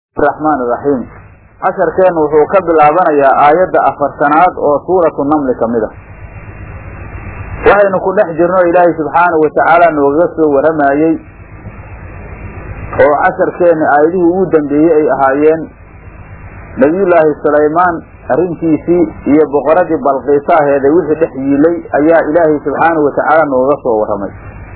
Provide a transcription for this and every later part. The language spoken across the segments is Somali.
raxmaan iraxiim casharkeennu wuxuu ka bilaabanayaa aayadda afartanaad oo suuratu namli ka mid a waxaynu ku dhex jirno ilaahay subxaanahu watacaala noogaga soo waramayey oo casharkeenni aayadihii ugu dambeeyey ay ahaayeen nebiyullaahi sulaymaan arrintiisii iyo boqoradii balqiisa aheeday wixii dhex yiilay ayaa ilaahay subxaanahu watacaala nooga soo warramay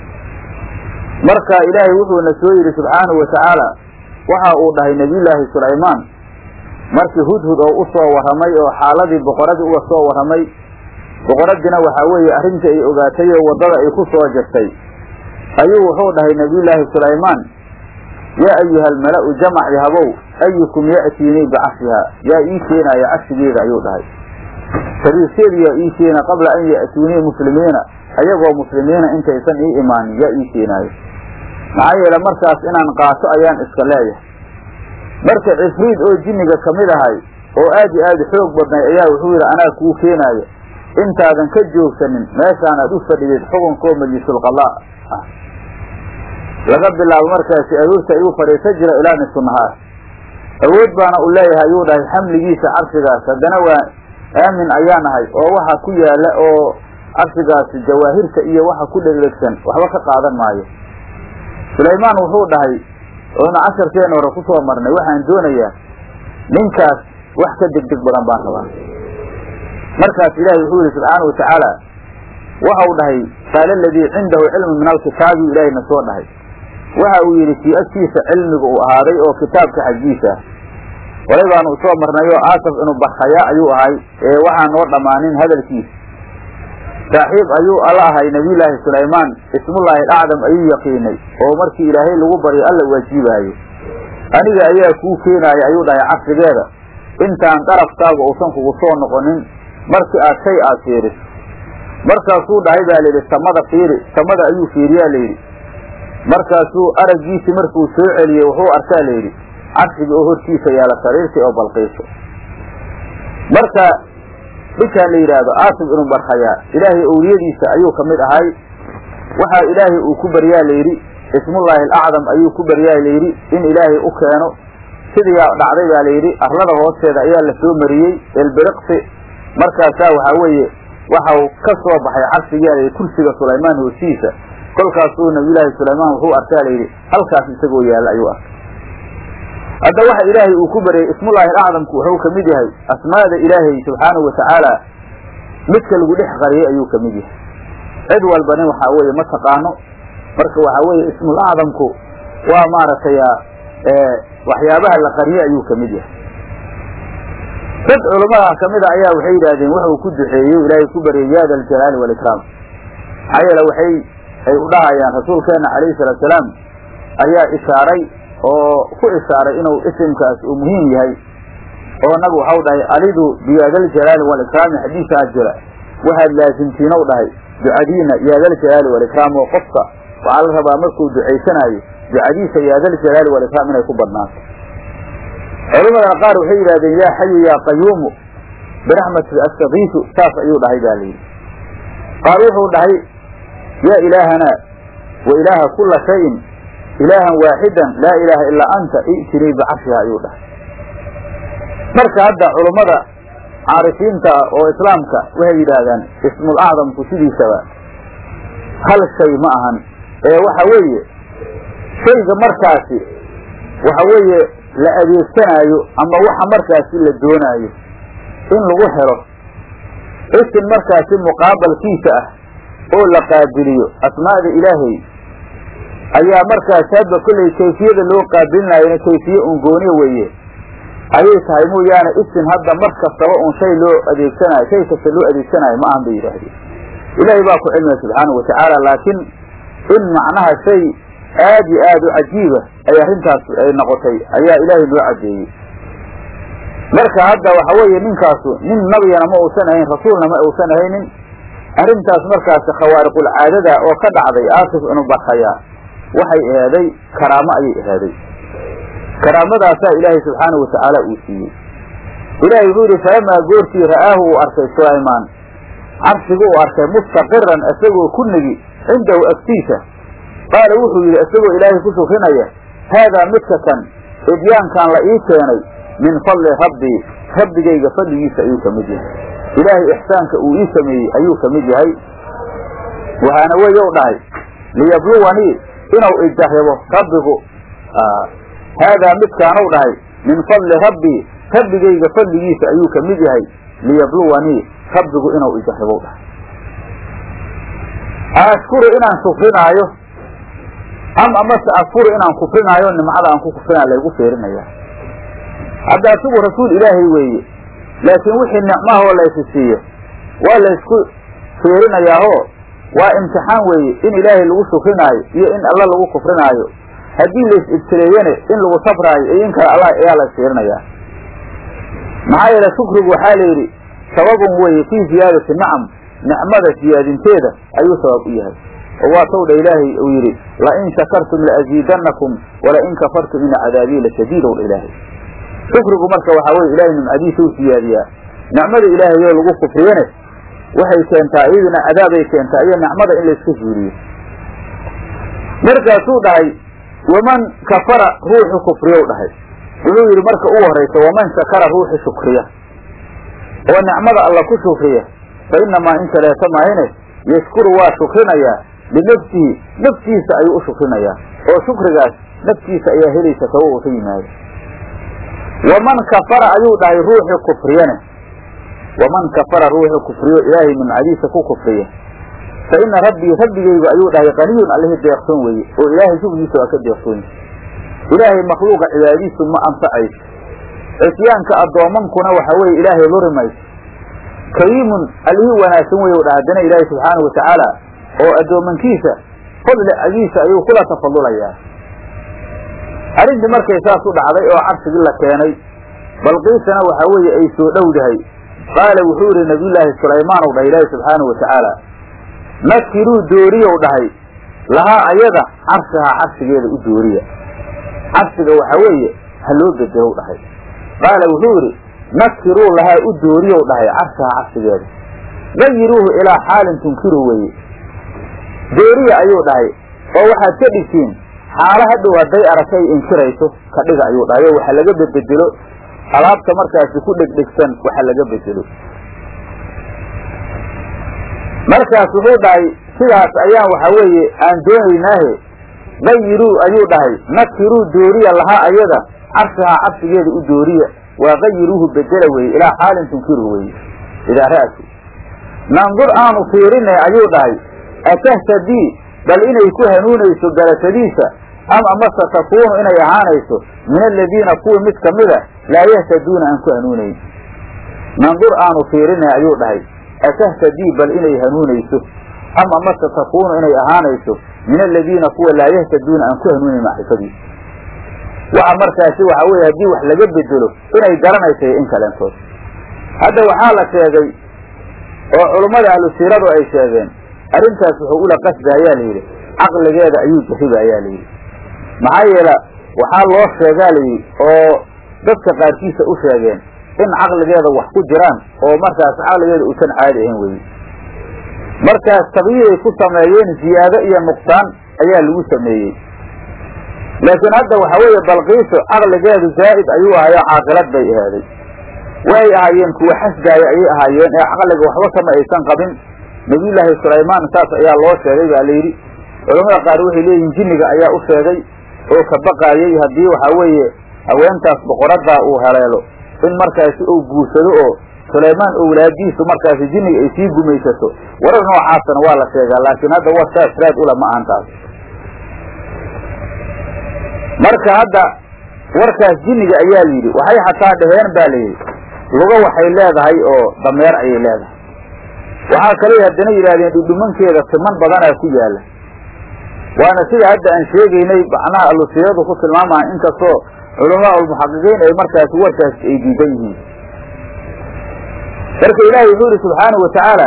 marka ilaahay wuxuuna soo yidhi subxaanahu watacaala waxa uu dhahay nebiyullaahi sulaymaan markii hudhud oo u soo warramay oo xaaladii boqoradii uga soo warramay boqoradiina waxaa weeye arrintii ay ogaatay oo waddada ay ku soo jirtay ayuu wuxuu dhahay nebiyullaahi sulaymaan yaa ayuha almala'u jamac yahabow ayukum ya'tiinii bicashihaa yaa ii keenaaya cashigeeda ayuu dhahay sariirkeedu yaa ii keena qabla an ya'tuunii muslimiina ayagoo muslimiina intaysan ii imaanin yaa ii keenaayo maxaa yeele markaas inaan qaato ayaan iska leeyahay marka cifriid oo jinniga ka mid ahay oo aad iyo aad xoog badnay ayaa wuxuu yidhi anaa kuu keenaaya intaadan ka joogsanin meeshaan aad u fadhidid xukunkoo majlisulqadaa ah laga bilaabo markaasi aroorta ayuu fadhiisan jira ilaa nisfu nahaar awood baana u leeyahay ayuu dhahay xamligiisa cabsigaas haddana waa aamin ayaan ahay oo waxa ku yaala oo cabsigaasi jawaahirta iyo waxa ku dhegdhegsan waxba ka qaadan maayo sulaymaan wuxuu dhahay oona casharkeena hore kusoo marnay waxaan doonayaa ninkaas wax ka degdeg badan baan rabaa markaas ilaahay wuxuu yihi subxaana watacaala waxa uu dhahay qaala aladii cindahu cilmu min alkitaabi ilaahayna soo dhahay waxa uu yidhi kii agtiisa cilmiga uu ahaaday oo kitaabka xaggiisa ah horay baanu usoo marnay oo aasaf inuu barkhayaa ayuu ahay ee waxaan noo dhammaanin hadalkiisa saaxiib ayuu alla ahay nebiyullaahi sulaymaan ismullaahi acdam ayuu yaqiinay oo markii ilaahay lagu baryo alla waajiibaayo aniga ayaa kuu keenaaya ayuu dhahay casrigeeda intaan darafkaaga uusan kugu soo noqonin markii aad shay aad fiiriso markaasuu dhahay baa layidhi samada fiiri samada ayuu fiiriyaa layidhi markaasuu araggiisii markuu soo celiyey wuxuu arkaa layidhi cabsiga oo hortiisa yaala sariirtii oo balqiiso marka ninkaan la yidhaahdo aasib inuu barkhayaa ilaahay owliyadiisa ayuu ka mid ahay waxaa ilaahay uu ku baryaa layidhi ismullaahi alacdam ayuu ku baryaa layidhi in ilaahay u keeno sidiyaa dhacday baa layidhi arlada hoosteeda ayaa la soo mariyey elbiriqsi markaasaa waxaa weeye waxau ka soo baxay cabsigaa layidhi kursiga sulaymaan hoostiisa kolkaasuu nabiyullaahi sulaymaan wuxuu arkaa layidhi halkaas isagoo yaalla ayuu arkay hadda waxa ilaahay uu ku baryay ismullaahi alacdamku wuxuu ka mid yahay asmaada ilaahay subxaanahu watacaala midka lagu dhex qariyay ayuu ka mid yahay cid walbani waxaa weeye ma taqaano marka waxaa weeye ismul acdamku waa maaragtay waxyaabaha la qariyay ayuu ka mid yahay dad culammada kamida ayaa waxay yidhaahdeen wuxuu ku duceeyey ilaahay ku baryay ya da aljalaali waalikraam maxaa yeele waxay ay u dhahayaan rasuulkeena calayhi salaatu salaam ayaa ishaaray oo ku ishaaray inuu isimkaas uu muhiim yahay oo nabigu waxau dhahay alidu biyaadaljalaali waalikraami xadiisaa jira waxaad laasimtiinow dhahay ducadiina yaadaljalaali waalikraam oo qofka waxaa la rabaa markuu ducaysanaayo ducadiisa yaadaljalaali waalikraam inay ku badnaato culamada qaar waxay yidhahdeen yaa xayu yaa qayuumu biraxmatika astakiisu saas ayuu dhahay baa layidhi qaar wuxuu dhahay yaa ilaahanaa wa ilaaha kula shayin ilaahan waaxidan laa ilaaha ilaa anta i'tinii bicarshiha ayuu dhahay marka hadda culummada caarifiinta ah oo islaamka waxay yidhaahdaan ismul acdamku sidiisaba hal shay ma ahan ee waxa weeye shayga markaasi waxa weeye la adeegsanaayo ama waxa markaasi la doonaayo in lagu helo isin markaasi muqaabalkiisa ah oo la qaabiliyo asmaa'da ilaahay ayaa markaas hadba kollay kayfiyada loo qaabilinaayona kayfiye un gooniyo weeye ayay tahay mooyaane isin hadda mar kastaba un shay loo adeegsanayo shay kasta loo adeegsanaayo ma ahan bay yidhaahdeen ilaahay baa ku cilmiya subxaanahu watacaala laakiin in macnaha shay aad iyo aad u cajiiba ay arrintaas ay noqotay ayaa ilaahay loo cadeeyey marka hadda waxa weeye ninkaasu nin nabigana ma uusan ahayn rasuulna ma uusan ahaynin arrintaas markaasi khawaariqul caadada oo ka dhacday aasif inuu barkhayaa waxay ahaaday karaamo ayay ahaaday karaamadaasaa ilaahay subxaanahu watacaala uu siiyey ilaahay wuxuu yidhi falamaa goortii ra'aahu uu arkay sulaymaan cabsigu uu arkay mustaqiran isagoo ku negi cindahu agtiisa qaala wuxuu yidhi isagoo ilaahay ku shukrinaya haadaa midka kan idyaankan la ii keenay min fadli rabbii rabbigayga fadligiisa ayuu ka mid yahay ilaahay ixsaanka uu ii sameeyey ayuu ka mid yahay waxaana weyow dhahay liyabluwanii inuu ijarribo rabbigu haadaa midkaanuu dhahay min fadli rabbii rabbigayga fadligiisa ayuu ka mid yahay liyabluwanii rabbigu inuu ijarribow dhahay ashkuru inaan shukrinaayo am amase akfuru inaan kufrinaayo nimcada aan ku kufrinaa laygu fiirinaya hadda asigu rasuul ilaahay weeye laakiin wixii nicmahoo laysi siiyo waa laysku fiirinayaahoo waa imtixaan weeye in ilaahay lagu shukrinaayo iyo in alla lagu kufrinaayo haddii lays ibtileeyane in lagu sabraayo iyo in kale allah ayaa lays fiirinayaa maxaa yeele shukrigu waxaa la yidhi sababun weeye fii ziyaadati nacam nicmada siyaadinteeda ayuu sabab u yahay oo waa tawdha ilaahay uu yidhi lain shakartum laaziidannakum walain kafartum ina cadaabii lashadiid ow dha ilaahay shukrigu marka waxaa weye ilahay nimcadiisa u siyaadiyaa nicmada ilaahayoo lagu kufriyane waxay keentaa iyaduna cadaabay keentaa iyo nicmada in layska zuuriyo markaasuu dhahay waman kafara ruuxu kufriyow dhahay wuxuu yidhi marka ugu horaysa waman shakara ruuxu shukriya oo nicmada alla ku shukriya fa inamaa in kaleeto maahine yashkuru waa shukrinayaa linafsihi naftiisa ayuu u shukrinayaa oo shukrigaas naftiisa ayaa helaysa tawa uu ka yimaado waman kafara ayuu dhahay ruuxu kufriyane waman kafara ruuxu kufriyo ilaahay nimcadiisa ku kufriya fa ina rabbii rabbigaygu ayuu dhahay qaniyun allihii deeqsoon weeye oo ilaahay shugrigiisa waa ka deeqsoonye ilaahay makhluuqa cibaadadiisu ma anfacayso cisyaanka addoomankuna waxa weeye ilaahay luri mayso kariimun allihii wanaagsan wey dha haddana ilaahay subxaanau watacaala oo addoomankiisa fadli agiisa ayuu kula tafadulayaa arrintii markay saas u dhacday oo carshigii la keenay balqiisana waxaa weeye ay soo dhowdahay qaala wuxuu yidhi nabiyullaahi sulaymaan ow dhahay ilaahi subxaanau watacaala nakiruu dooriyow dhahay lahaa ayada carshahaa carshigeeda u dooriya carshiga waxaa weeye ha loo bedelow dhahay qaala wuxuu yidhi nakiruu lahaa u dooriyow dhahay carshahaa carshigeeda gayiruuhu ilaa xaalin tunkiru weeye dooriya ayuu dhahay oo waxaad ka dhigtiin xaalo hadhow hadday aragta ay inkirayso ka dhiga ayuu dhahay oo waxa laga bededelo alaabta markaasi ku dhegdhegsan waxa laga bedelo markaas wuxuu dhahay sidaas ayaan waxa weeye aan doonaynaahe gayiruu ayuu dhahay nakiruu dooriya lahaa ayada carshahaa carshigeeda u dooriya waa gayiruuhu bedela weeye ilaa xaalin tunkiru weeye idaa ra'su nandur aanu fiirinay ayuu dhahay atahtadii bal inay ku hanuunayso garatadiisa ama mase takuunu inay ahaanayso min aladiina kuwii mid kamida laa yahtaduuna aan ku hanuunayn nandur aanu fiirinay ayuu dhahay atahtadii bal inay hanuunayso ama mase takuunu inay ahaanayso min aladiina kuwa laa yahtaduuna aan ku hanuunayn macrifadiisa waxa markaasi waxa weye haddii wax laga bedelo inay garanaysa in kaleentood hadda waxaa la sheegay oo culummada ahlu siiradu ay sheegeen arrintaas wuxuu ula qasda ayaa layidhi caqligeeda ayuu jahiba ayaa layidhi maxaa yeele waxaa loo sheegaa layidhi oo dadka qaarkiisa u sheegeen in caqligeeda wax ku jiraan oo markaas caqligeeda uusan caadi ahayn weye markaas taqyiiray ku sameeyeen ziyaado iyo nuqsaan ayaa lagu sameeyey laakiin hadda waxa weeye balqiiso caqligeedu zaa'id ayuu ahayo caaqilad bay ahaaday way ahaayeen kuwa xasdaaya ayay ahaayeen ee caqliga waxba kama aysan qabin nabiyullaahi sulaymaan saas ayaa loo sheegay baa layidhi culamada qaar waxay leeyihiin jinniga ayaa u sheegay oo ka baqaayay haddii waxaa weeye haweentaas boqoraddaa uu haleelo in markaasi uu guursado oo sulaymaan owlaadiisu markaasi jinniga ay sii gumaysato warar noocaasana waa la sheegaa laakiin hadda war saas raad ula ma ahan taas marka hadda warkaas jinniga ayaa layidhi waxay xataa dhaheen ba layidhi lugo waxay leedahay oo dameer ayay leedahay waxaa kaley haddana yidhahdeen dhudhumankeeda siman badanaa ku yaala waana sida hadda aan sheegaynay macnaha alusiyadu ku tilmaamaha inkastoo culamaa ulmuxaqiqiin ay markaasi warkaas ay diidan yihiin marka ilaahay wuxuu yihi subxaanahu watacaala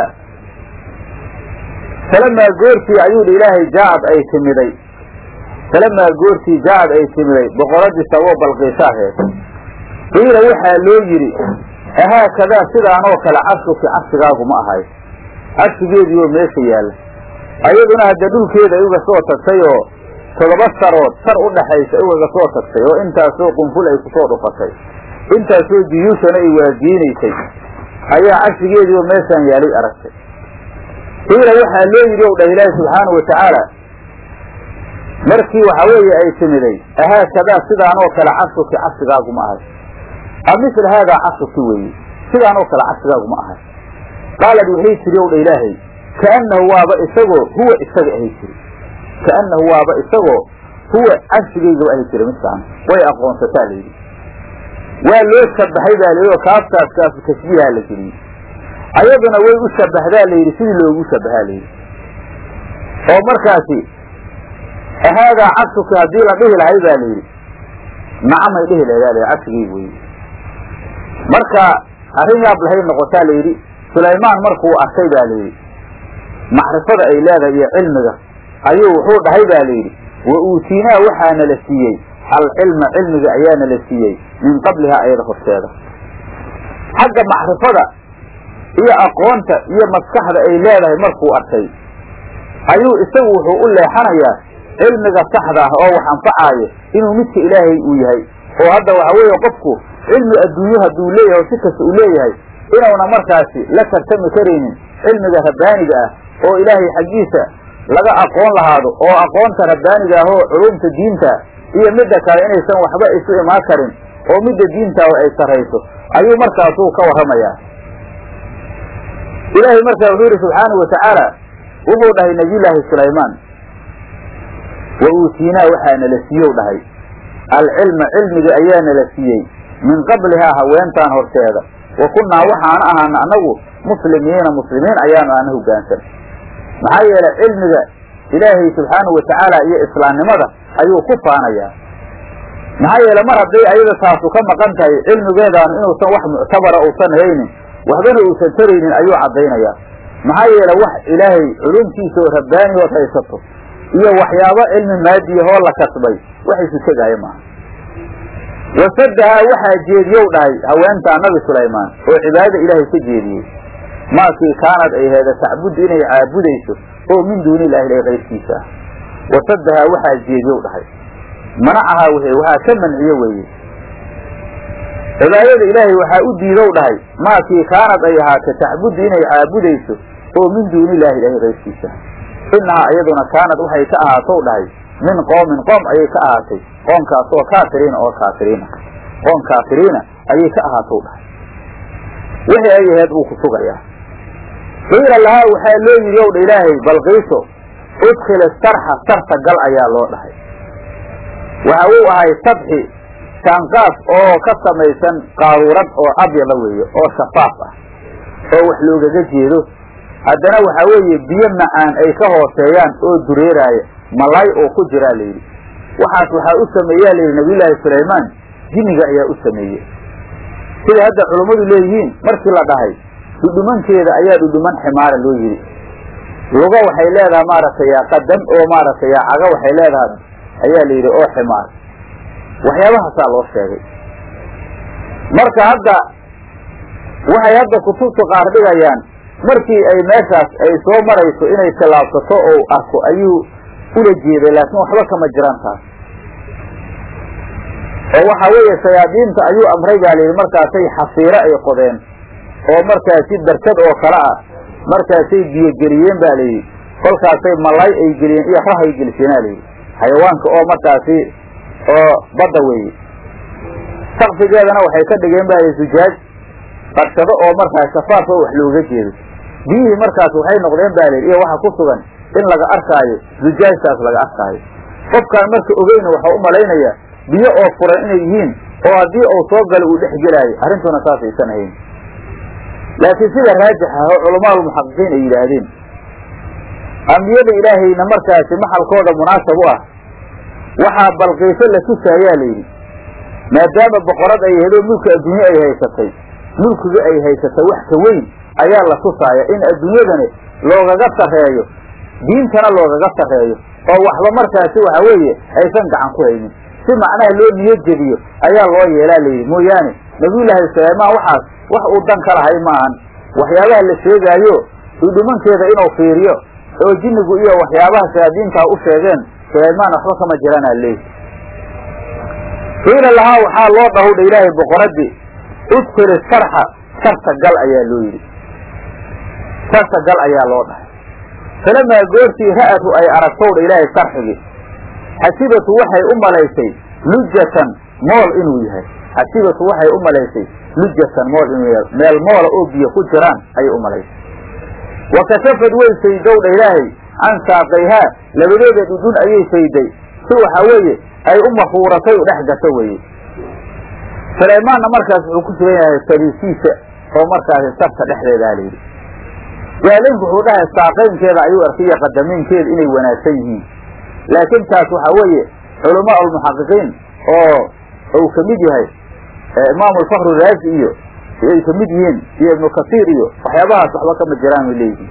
falamaa goortii ayuu hi ilaahay jaacad ay timiday falamaa goortii jaacad ay timiday boqoradii saboo balqiisaaheed qiila waxaa loo yidhi ahaakadaa sidaanoo kale carshuki carshigaagu ma ahay carshigeediioo meesha yaalla ayaduna hadda dhulkeeda ay uga soo tagtay oo toddoba sarood sar u dhaxaysa iwaga soo tagtay oo intaasoo qunful ay kusoo dhufatay intaasoo jiyuushana ay waadiinaysay ayaa cashigeediioo meeshaan yaalay aragtay qiila waxaa loo yidhi ow dhah ilaahi subxaana wa tacaala markii waxa weeye ay timiday ahaakadaa sidaanoo kale cashuki cashigaagu ma ahay a misla haadaa cashuki weeye sidaanoo kale cashigaagu ma ahay qaalad waxay tiri ow dha ilaahay kaannahu waaba isagoo huwa isaga ahay jiri kaannahu waaba isagoo huwa cashigaygaba ahay jira midkaan way aqoonsataa layidhi waa loo shabahay baa layidhi oo kaaftaas kaafu tashbiiha la geliyey ayaduna way u shabahdaa layidhi sidii loogu shabahaa layidhi oo markaasi haadaa cashuki haddii la dhihi lahay ba layidhi nacamay dhihi lahayd cashigayg wey marka arrin yaab lahay noqotaa layidhi sulaymaan markuu arkay ba layidhi macrifada ay leedahay iyo cilmiga ayuu wuxuu dhahay ba layidhi wa uutiinaa waxaana la siiyey alcilma cilmiga ayaana la siiyey min qablihaa ayada horteeda xagga macrifada iyo aqoonta iyo maskaxda ay leedahay markuu arkay ayuu isagu wuxuu u leexanayaa cilmiga saxda ah oo wax anfacaayo inuu midka ilaahay uu yahay oo hadda waxa weeye qofku cilmi adduunyo hadduu leeyahay oo si kasta uu leeyahay inuuna markaasi la tartami karaynin cilmiga rabbaaniga ah oo ilaahay xaggiisa laga aqoon lahaado oo aqoonta rabbaaniga ah oo culumta diinta iyo midda kale inaysan waxba isu imaan karin oo midda diintaa ay sarrayso ayuu markaasuu ka warramayaa ilaahay markaa wuxuu yidhi subxaanau watacaala wuxuu dhahay nabiyullaahi sulaymaan wa uutiinaa waxaana la siiyow dhahay alcilma cilmiga ayaana la siiyey min qablihaa haweentaan horteeda wa kunnaa waxaana ahaana annagu muslimiina muslimiin ayaanu aana hoggaansan maxaa yeelay cilmiga ilaahay subxaanahu watacaala iyo islaamnimada ayuu ku faanayaa maxaa yeele mar hadday ayada taasu ka maqan tahay cilmigeedaanu inuusan wax muctabara uusan haynin waxbana uusan taraynin ayuu caddaynayaa maxaa yeele wax ilaahay culumtiisa oo rabbaani ood haysato iyo waxyaabo cilmi maadiyahoo la kasbay wax isu tegaayo maaha wasadahaa waxaa jeediyow dhahay haweentaa nabi sulaymaan oo cibaadada ilaahay ka jeediyey maakii kaanad ay heeda tacbuddu inay caabudayso oo min duuni illahi ilahi kayrkiisa ah wasadahaa waxaa jeediyow dhahay manacahaa w waxaa ka manciye weeye cibaadada ilaahay waxaa u diidow dhahay maakii kaanad ay ahaatay tacbuddu inay caabudayso oo min duuni illahi ilahi kayrkiisa inahaa iyaduna kaanad waxay ka ahaatow dhahay min qoomin qoom ayay ka ahaatay qoomkaas oo kaafiriina oo kaafiriina qoom kaafiriina ayay ka ahaatow dhahay wixii ay aheed uu ku sugayaa qiila lahaa waxaa loo yidhi ow dha ilaahay balqiiso udkhil sarxa sarta gal ayaa loo dhahay waxa uu ahay sabxi shaanqaaf oo ka samaysan qaaruurad oo abyada weeye oo shafaaf ah oo wax loogaga jeedo haddana waxaa weeye biyo macaan ay ka hooseeyaan oo dureeraaya malay oo ku jiraa layidhi waxaas waxaa u sameeyaa layidhi nabiyullaahi sulaymaan jinniga ayaa u sameeyey sida hadda culummadu leeyihiin markii la dhahay dhudhumankeeda ayaa dhudhuman ximaara loo yidhi luga waxay leedahay maaragtay qadam oo maaragtay caga waxay leedahay ayaa la yidhi oo ximaar waxyaabahaasaa loo sheegay marka hadda waxay hadda kutubtu qaar dhigayaan markii ay meeshaas ay soo marayso inay tallaabsato oo arko ayuu ula jeeday laakiin waxba kama jiraan taas oo waxa weeye shayaadiinta ayuu amray baa layidhi markaasay xasiiro ay qodeen oo markaasi darkad oo kale ah markaasay biyogeliyeen ba layidhi kolkaasay malay ay geliyeen iyo rahay geliseenaa layidhi xayawaanka oo markaasi oo badda weeye sakfigeedana waxay ka dhigeen ba layidhi sujaaj qarshado oo markaas shafaaf oo wax looga jeedo biyihii markaas waxay noqdeen ba layidhi iyo waxa ku sugan in laga arkaayo sujaajtaas laga arkaayo qofkaan marka ogeyna waxau u malaynayaa biyo oo furan inay yihiin oo haddii uu soo galo uu dhex gelaayo arrintuna saas aysan ahayn laakiin sida raajix ah oo culamaaulmuxaqiqiin ay yidhaahdeen ambiyada ilaahayna markaasi maxalkooda munaasab u ah waxaa balqiiso la tusaayaa layidhi maadaama boqorad ay aheed oo mulka adduunye ay haysatay mulkiga ay haysatay wax ka weyn ayaa la tusaaya in adduunyadani loogaga sarreeyo diintana loogaga sarreeyo oo waxba markaasi waxa weeye aysan gacan ku haynin si macnaha loo niyad jebiyo ayaa loo yeelaa layidhi mooyaane nabiyullaahi sulaymaan waxaas wax uu dan ka lahay maahan waxyaabaha la sheegaayo dhudhumankeeda inuu fiiriyo oo jinnigu iyo waxyaabaha shayaadiintaa u sheegeen sulaymaan waxba kama jiranaa leey qiila lahaa waxaa loo dhahowdha ilaahay boqoraddii udkuli sarxa sarta gal ayaa loo yidhi sarta gal ayaa loo dhahay falamaa goortii ra'atu ay aragtowdha ilaahay sarxigii xasibatu waxay u malaysay lujatan mool inuu yahay xasibatu waxay u malaysay lujatan mool inuu yahay meel moola oo biyo ku jiraan ayay u malaysay wa kashafad way faydowdha ilaahay can saaqayhaa labadeeda dhudhun ayay fayday si waxa weeye ay u mafuuratay u dhex gato weeye sulaymaanna markaas wuxuu ku sugan yahay fariisiisa oo markaasi sarta dhexdeedaa layidhi jaalinku wuxuu dhahay saaqaynkeeda ayuu arkay iyo qadamiinkeeda inay wanaagsan yihiin laakiin taas waxa weeye culamaa almuxaqiqiin oo uu ka mid yahay imaam alfakru raazi iyo ay ka mid yihiin iyo ibnu kasiir iyo waxyaabahaas waxba kama jiraan way leeyihiin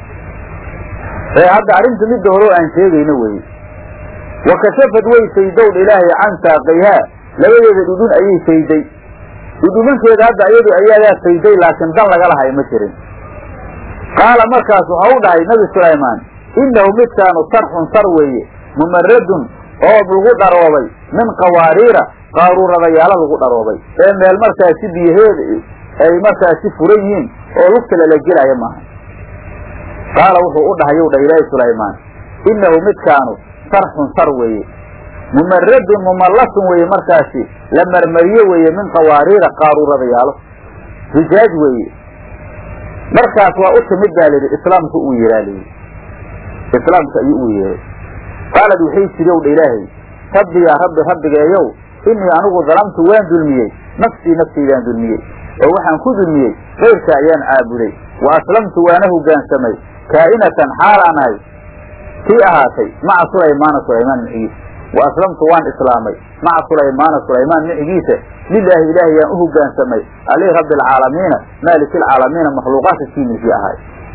hadda arrinta midda hore oo aan sheegayno weye wa kashafad way faydowdha ilaahay can saaqayhaa labadeeda dhudhun ayay fayday dhudhumankeeda hadda iyadu ayadaa fayday laakiin dan laga lahay ma jirin qaala markaas waxa u dhahay nabi sulaymaan innahu midkaanu sarxun sar weeye mumaradun oo lagu dharoobay min qawaariira qaaruuradayaalo lagu dharoobay ee meel markaasi biyaheeda ay markaasi furan yihiin oo lugta lala gelaya maaha qaala wuxuu u dhahay dha ilaahi sulaymaan innahu midkaanu sarxun sar weeye mumaradun mumallasun weeye markaasi la marmariye weeye min qawaariira qaaruuradayaalo rijaaj weeye markaas waa u timid baa layidhi islaamku uu yeehaa layidhi islaamka ayuu u yeehay qaalad waxay tiri ow dha ilaahay rabbi yaa rabbi rabbigeeyow innii anigu dalamtu waan dulmiyey nafsii naftaydaan dulmiyey oo waxaan ku dulmiyey kayrka ayaan caabuday wa aslamtu waana hoggaansamay kaa'inatan xaalaan ahay kii ahaatay maca sulaymaana sulaymaan micigiisa wa aslamtu waan islaamay maca sulaymaana sulaymaan micigiisa lilaahi ilaahay yaan u hoggaansamay alih rabbi alcaalamiina maaliki alcaalamiina makhluuqaadka kii milkii ahay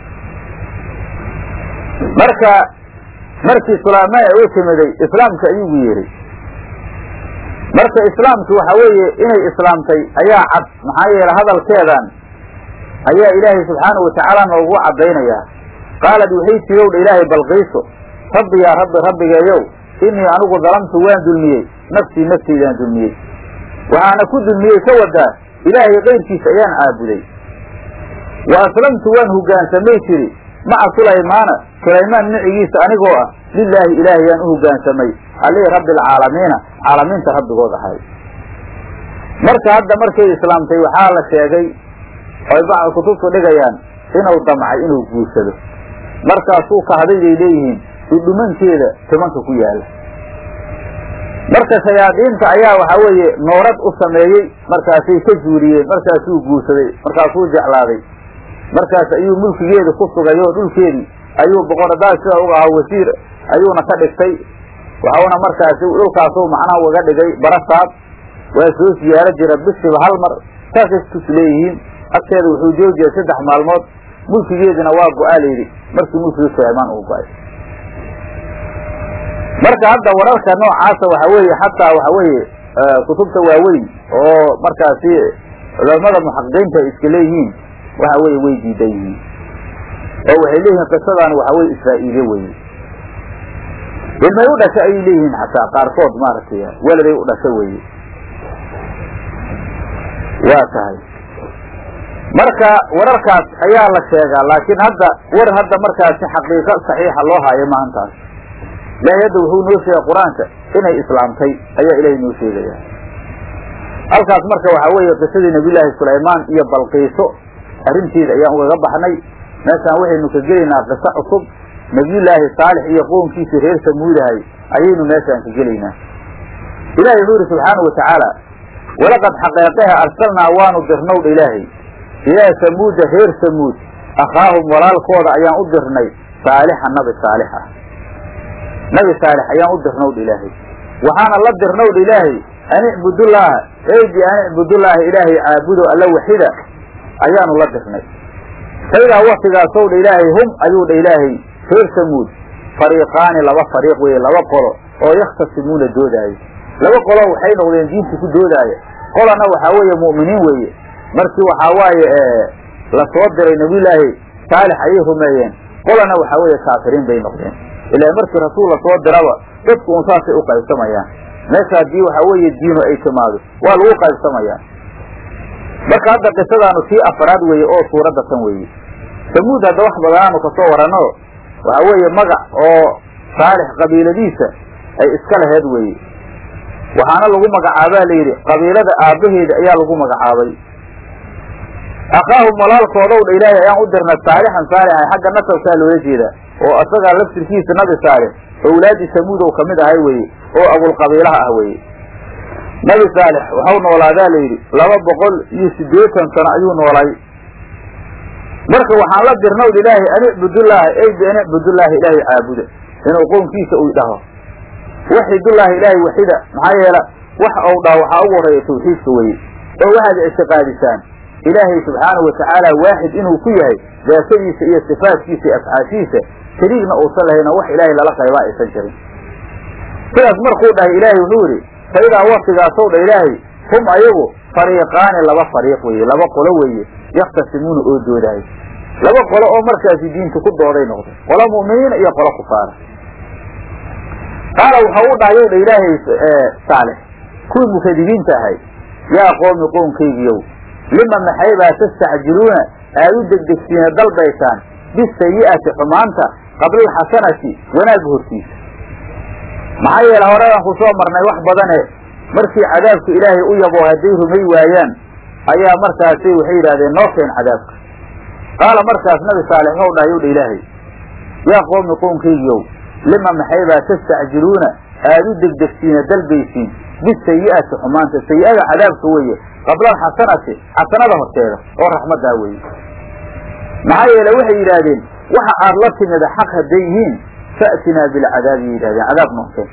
marka markii sulaymaan ay u timiday islaamka ayugu yeehay marka islaamki waxa weeye inay islaamtay ayaa cad maxaa yeele hadalkeedan ayaa ilaahay subxaanahu watacaala noogu caddaynayaa qaalad waxay tirowdha ilaahay balqiiso rabbi yaa rabbi rabbigeeyow innii anigu dalamtu waan dulmiyey nafsii naftaydaan dulmiyey waxaana ku dulmiyey ka wadaa ilaahay kayrkiisa ayaan caabuday wa aslamtu waan hoggaansamay tiri maca sulaymaana sulaymaan micigiisa anigoo ah lilaahi ilaahay yaan u hoggaansamay alii rabbi alcaalamiina caalamiinta rabbigood ahay marka hadda markay islaamtay waxaa la sheegay oy bacd kutubtu dhigayaan inuu damcay inuu guursado markaasuu kahday bay leeyihiin dhudhumankeeda timanka ku yaala marka shayaadiinta ayaa waxaa weeye noorad u sameeyey markaasay ka zuuriyeen markaasuu guursaday markaasuu jeclaaday markaas ayuu mulkigeeda ku sugay oo dhulkeedii ayuu boqoradaas sida uga ahaa wasiir ayuuna ka dhigtay waxauna markaasi dhulkaasuu macnaha ugaga dhigay barasaab waa soo siyaaro jira bishiba hal mar saasay tus leeyihiin agteeda wuxuu joojiya saddex maalmood mulkigeedina waa go-aa layidhi markii mulkigii sulaymaan uu go-ay marka hadda wararka noocaasa waxa weeye xataa waxa weeye kutubta waaweyn oo markaasi culamada muxaqiqiinta ay iska leeyihiin waxa weeye way diidan yihiin oo waxay leeyihiin qisadan waxa weye israa'iile weye ilmay u dhasha ayay leeyihiin xataa qaarkood maaragtay weladay u dhasha weye waa tahay marka wararkaas ayaa la sheegaa laakiin hadda war hadda markaasi xaqiiqo saxiixa loo haayo maantaas ilaahay hadda wuxuu noo sheegay qur-aanka inay islaamtay ayaa ilaahay noo sheegaya halkaas marka waxaa weeye qisadii nabiyullaahi sulaymaan iyo balqiiso arrinteeda ayaan ugaga baxnay meeshaan waxaynu ka gelaynaa qiso cusub nabiyullaahi saalix iyo qownkiisii reer samuudahay ayaynu meeshaan ka gelaynaa ilahay wuxuu yidhi subxaana wa tacaala walaqad xaqeeqeha arsalnaa waanu dirnowdha ilaahay ilaa samuuda reer samuud akhaahum walaalkooda ayaan u dirnay saalixa nabi saalix ah nabi saalix ayaan u dirnowdha ilaahay waxaana la dirnowdha ilaahay an icbudullaaha eydi an icbudullaaha ilaahay caabudo alla waxida ayaanu la dirnay saydaa waktigaasow dha ilaahay hum ayuu dha ilaahay reer samuud fariiqaani laba fariiq weeye laba qolo oo yakhtasimuuna doodaayo laba qolo waxay noqdeen diinta ku doodaaya qolana waxaa weeye mu'miniin weeye markii waxaa waaye la soo diray nabiyullaahi saalix ayay rumeeyeen qolana waxaa weeye kaafiriin bay noqdeen ilaa markii rasuul la soo diraba dadku un saasay u qaybsamayaan meesha haddii waxaa weeye diinu ay timaado waa lagu qaybsamayaa marka hadda qisadaanu tii afaraad weeye oo suuradda tan weeye samuud hadda wax badanaanu kasoo waranno waxaa weeye magac oo saalix qabiiladiisa ay iska laheed weeye waxaana lagu magacaabaa layidhi qabiilada aabbaheeda ayaa lagu magacaabay akhaahum walaalkoodow dha ilaahay ayaan u dirnay saalixan saalixay xagga nasabkaa loola jeedaa oo isagaa laftirkiisa nabi saalix owlaadii samuudow ka mid ahay weeye oo abulqabiilaha ah weeye nabi saalix waxau noolaadaa layidhi laba boqol iyo siddeetan sano ayuu noolay marka waxaan la dirnaw ilaahay an icbudullaaha ey bian icbudullaahi ilaahay caabuda inuu qownkiisa uu dhaho waxidullaahi ilaahay waxida maxaa yeela wax ou dhaho waxaa ugu horreeya tawxiidka weye oo waxaad ictiqaadisaan ilaahay subxaanahu watacaala waaxid inuu ku yahay daatadiisa iyo sifaadkiisa iyo afcaashiisa shariigna uusan lahayn oo wax ilaahay lala qaybaa aysan jirin sidaas markuu dhahay ilaahay wuxuu yidhi fa idaa waktigaasow dha ilaahay hum ayagu fariiqaani laba fariiq weeye laba qolo weeye yakhtasimuuna oo doodahay laba qolo oo markaasi diinta ku dooday noqday qolo mu'miniina iyo qolo kufaara qaala waxau u dhahay yow dha ilaahay saalix kuwii mukadibiinta ahay yaa qoomi qownkaygiyow lima maxaybaa tastacjiluuna aad u degdegsiina dalbaysaan bisayi'ati xumaanta qabla alxasanati wanaagga hortiisa maxaa yeele horedan ku soo marnay wax badane markii cadaabka ilaahay u yabo hadday rumay waayaan ayaa markaasi waxay yidhahdeen noo keen cadaabka qaala markaas nabi saalix waxau dhahay yow dha ilaahay yaa qoomi qownkaygiyow lima maxaybaa tastacjiluuna aad u degdegsiina dalbaysiin bisayi'ati xumaanta sayi'ada cadaabka weeye qabla alxasanati xasanada horteeda oo raxmaddaa weeye maxaa yeele waxay yidhaahdeen waxa aad la timida xaq hadday yihiin fa'tinaa bilcadaabi yidhahdeen cadaab noqteen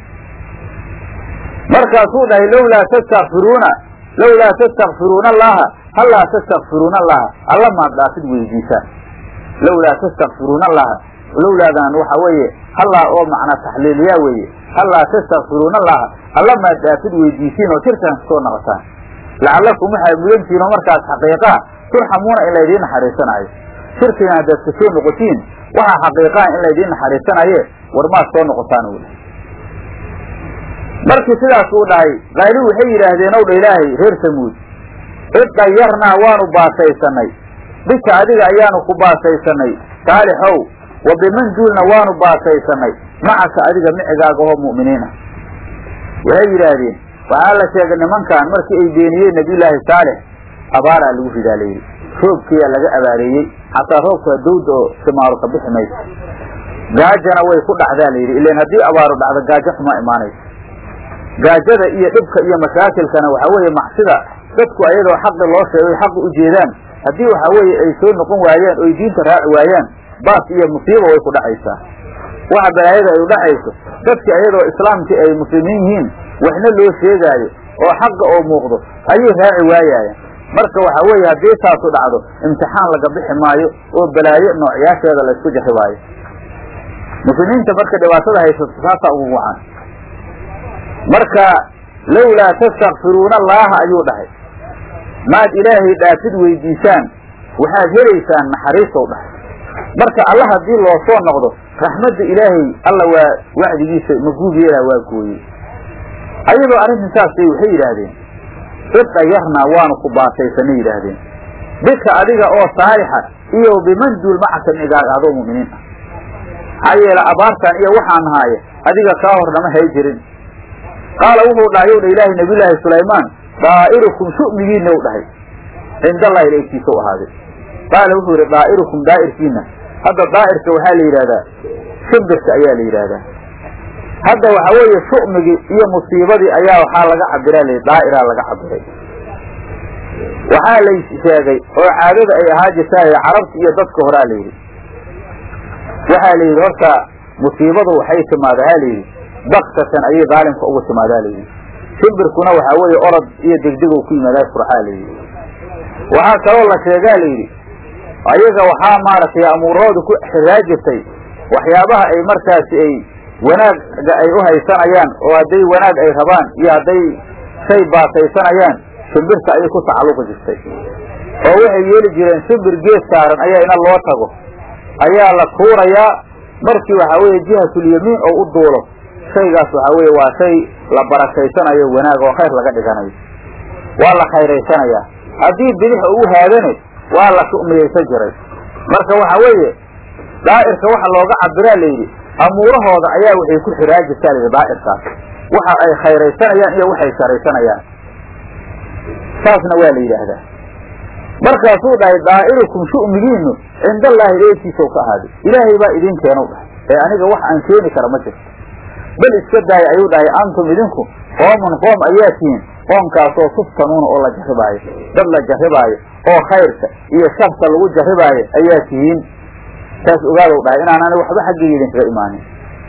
markaasuu dhahay lowlaa tastakfiruuna lowlaa tastakfiruuna allaha hallaa tastakfiruuna allaha alla maad dhaafid weydiisaan lowlaa tastakfiruuna allaha lowlaadan waxa weeye hallaa oo macna taxliiliyaa weeye hallaa tastakfiruuna allaha alla maad dhaafid weydiisiin oo shirkan kasoo noqotaan lacallakum waxaad mudantihiin oo markaas xaqiiqaa turxamuuna in laydiin naxariisanaayo shirkigan haddaad kasoo noqotiin waxaa xaqiiqaa in laydiin naxariisanaye war maad soo noqotaan u dhahay markii sidaas uu dhahay qayli waxay yidhaahdeen ow dha ilaahay reer samuud iddayarnaa waanu baasaysanay bika adiga ayaanu ku baasaysanay saalixow wa biman duulna waanu baasaysanay macaka adiga micigaaga oo mu'miniin ah waxay yidhaahdeen waxaa la sheegay nimankan markii ay beeniyeen nabiyullaahi saalix abaaraa lagu ridaa layidhi roobkiyaa laga abaareeyey xataa roobka dawda oo simaaru ka bixi mayso gaajana way ku dhacdaa layidhi ilan haddii abaaru dhacdo gaajo xumaa imaanaysa gaajada iyo dhibka iyo mashaakilkana waxaa weeye macsida dadku ayadoo xaqi loo sheegay xaqi u jeedaan haddii waxaa weeye ay soo noqon waayaan oy diinta raaci waayaan baas iyo musiiba way ku dhacaysaa waxa balaayada ay u dhacayso dadki ayadoo islaamkii ay muslimiin yihiin waxna loo sheegaayo oo xaqa oo muuqdo ayay raaci waayaayan marka waxaa weeye haddii taasu dhacdo imtixaan laga bixi maayo oo balaayo noocyaasheeda laysku jarribaayo muslimiinta marka dhibaatada haysato saasaa ugu wacan marka lowlaa tastakfiruuna allaaha ayuu dhahay maad ilaahay dhaafid weydiisaan waxaad helaysaan naxariisow dhahay marka alla haddii loo soo noqdo raxmadda ilaahay alla waa wacdigiisa maguub yeelaa waa gooyey ayadoo arrintan saasay waxay yidhaahdeen iddayarnaa waanu ku baasaysanay yidhaahdeen bika adiga oo saalixa iyo biman duul macaka micigaaga adoo mu'miniin ah maxaa yeele abaartan iyo waxaan nahaaye adiga kaa hor nama hay jirin qaala wuxuu dhahay yow dha ilaahay nabiyullaahi sulaymaan daa'irukum shu'migiina u dhahay cindallahi ilaegtiisa u ahaaday qaala wuxuu yidhi daa'irukum daa'irkiina hadda daa'irka waxaa la yidhahdaa shimbirka ayaa la yidhaahdaa hadda waxaa weeye shu'migii iyo musiibadii ayaa waxaa laga cabiraa la daa'iraa laga cabiray waxaa lay sheegay oo caadada ay ahaa jirtaa carabta iyo dadka horaa la yidhi waxaa la yidhi horta musiibadu waxay timaadaa ha layidhi baktatan ayay daalimka uga timaadaa layidhi shimbirkuna waxaa weeye orod iyo degdeg ku yimaadaa furxaa layidhi waxaa kaloo la sheegaa layidhi ayaga waxaa maaragtay amuurahooda ku xiraa jirtay waxyaabaha ay markaasi ay wanaagga ay u haysanayaan oo hadday wanaag ay rabaan iyo hadday shay baasaysanayaan shimbirta ayay ku tacalluqi jirtay oo waxay yeeli jireen shimbir geed saaran ayaa ina loo tago ayaa la tuurayaa markii waxaa weeye jihatulyamiin oo u duulo shaygaas waxaa weeye waa shay la barakaysanayo wanaag oo khayr laga dhiganayo waa la khayraysanayaa haddii bidix oo u haadane waa la shu'miyaysan jiray marka waxa weeye daa'irka waxa looga cabiraa layidhi amuurahooda ayaa waxay ku xiraa jirtaa layidhi daa'irkaas waxa ay khayraysanayaan iyo waxay sharaysanayaan saasna waa la yidhaahdaa markaasuu dhahay daa'irukum shu'migiinu cindallaahi eegtiisau ka ahaaday ilaahay baa idin keenu dhahay ee aniga wax aan keeni kara ma jirto bal iska daaya ayuu dhahay antum idinku qoomun qoom ayaa tihiin qoomkaasoo tuftanuuna oo la jarribaayo dad la jarribaayo oo khayrka iyo sharta lagu jarribaayo ayaa tihiin taas ogaadow dhahay inaanani waxba xaggayga idinkaga imaanin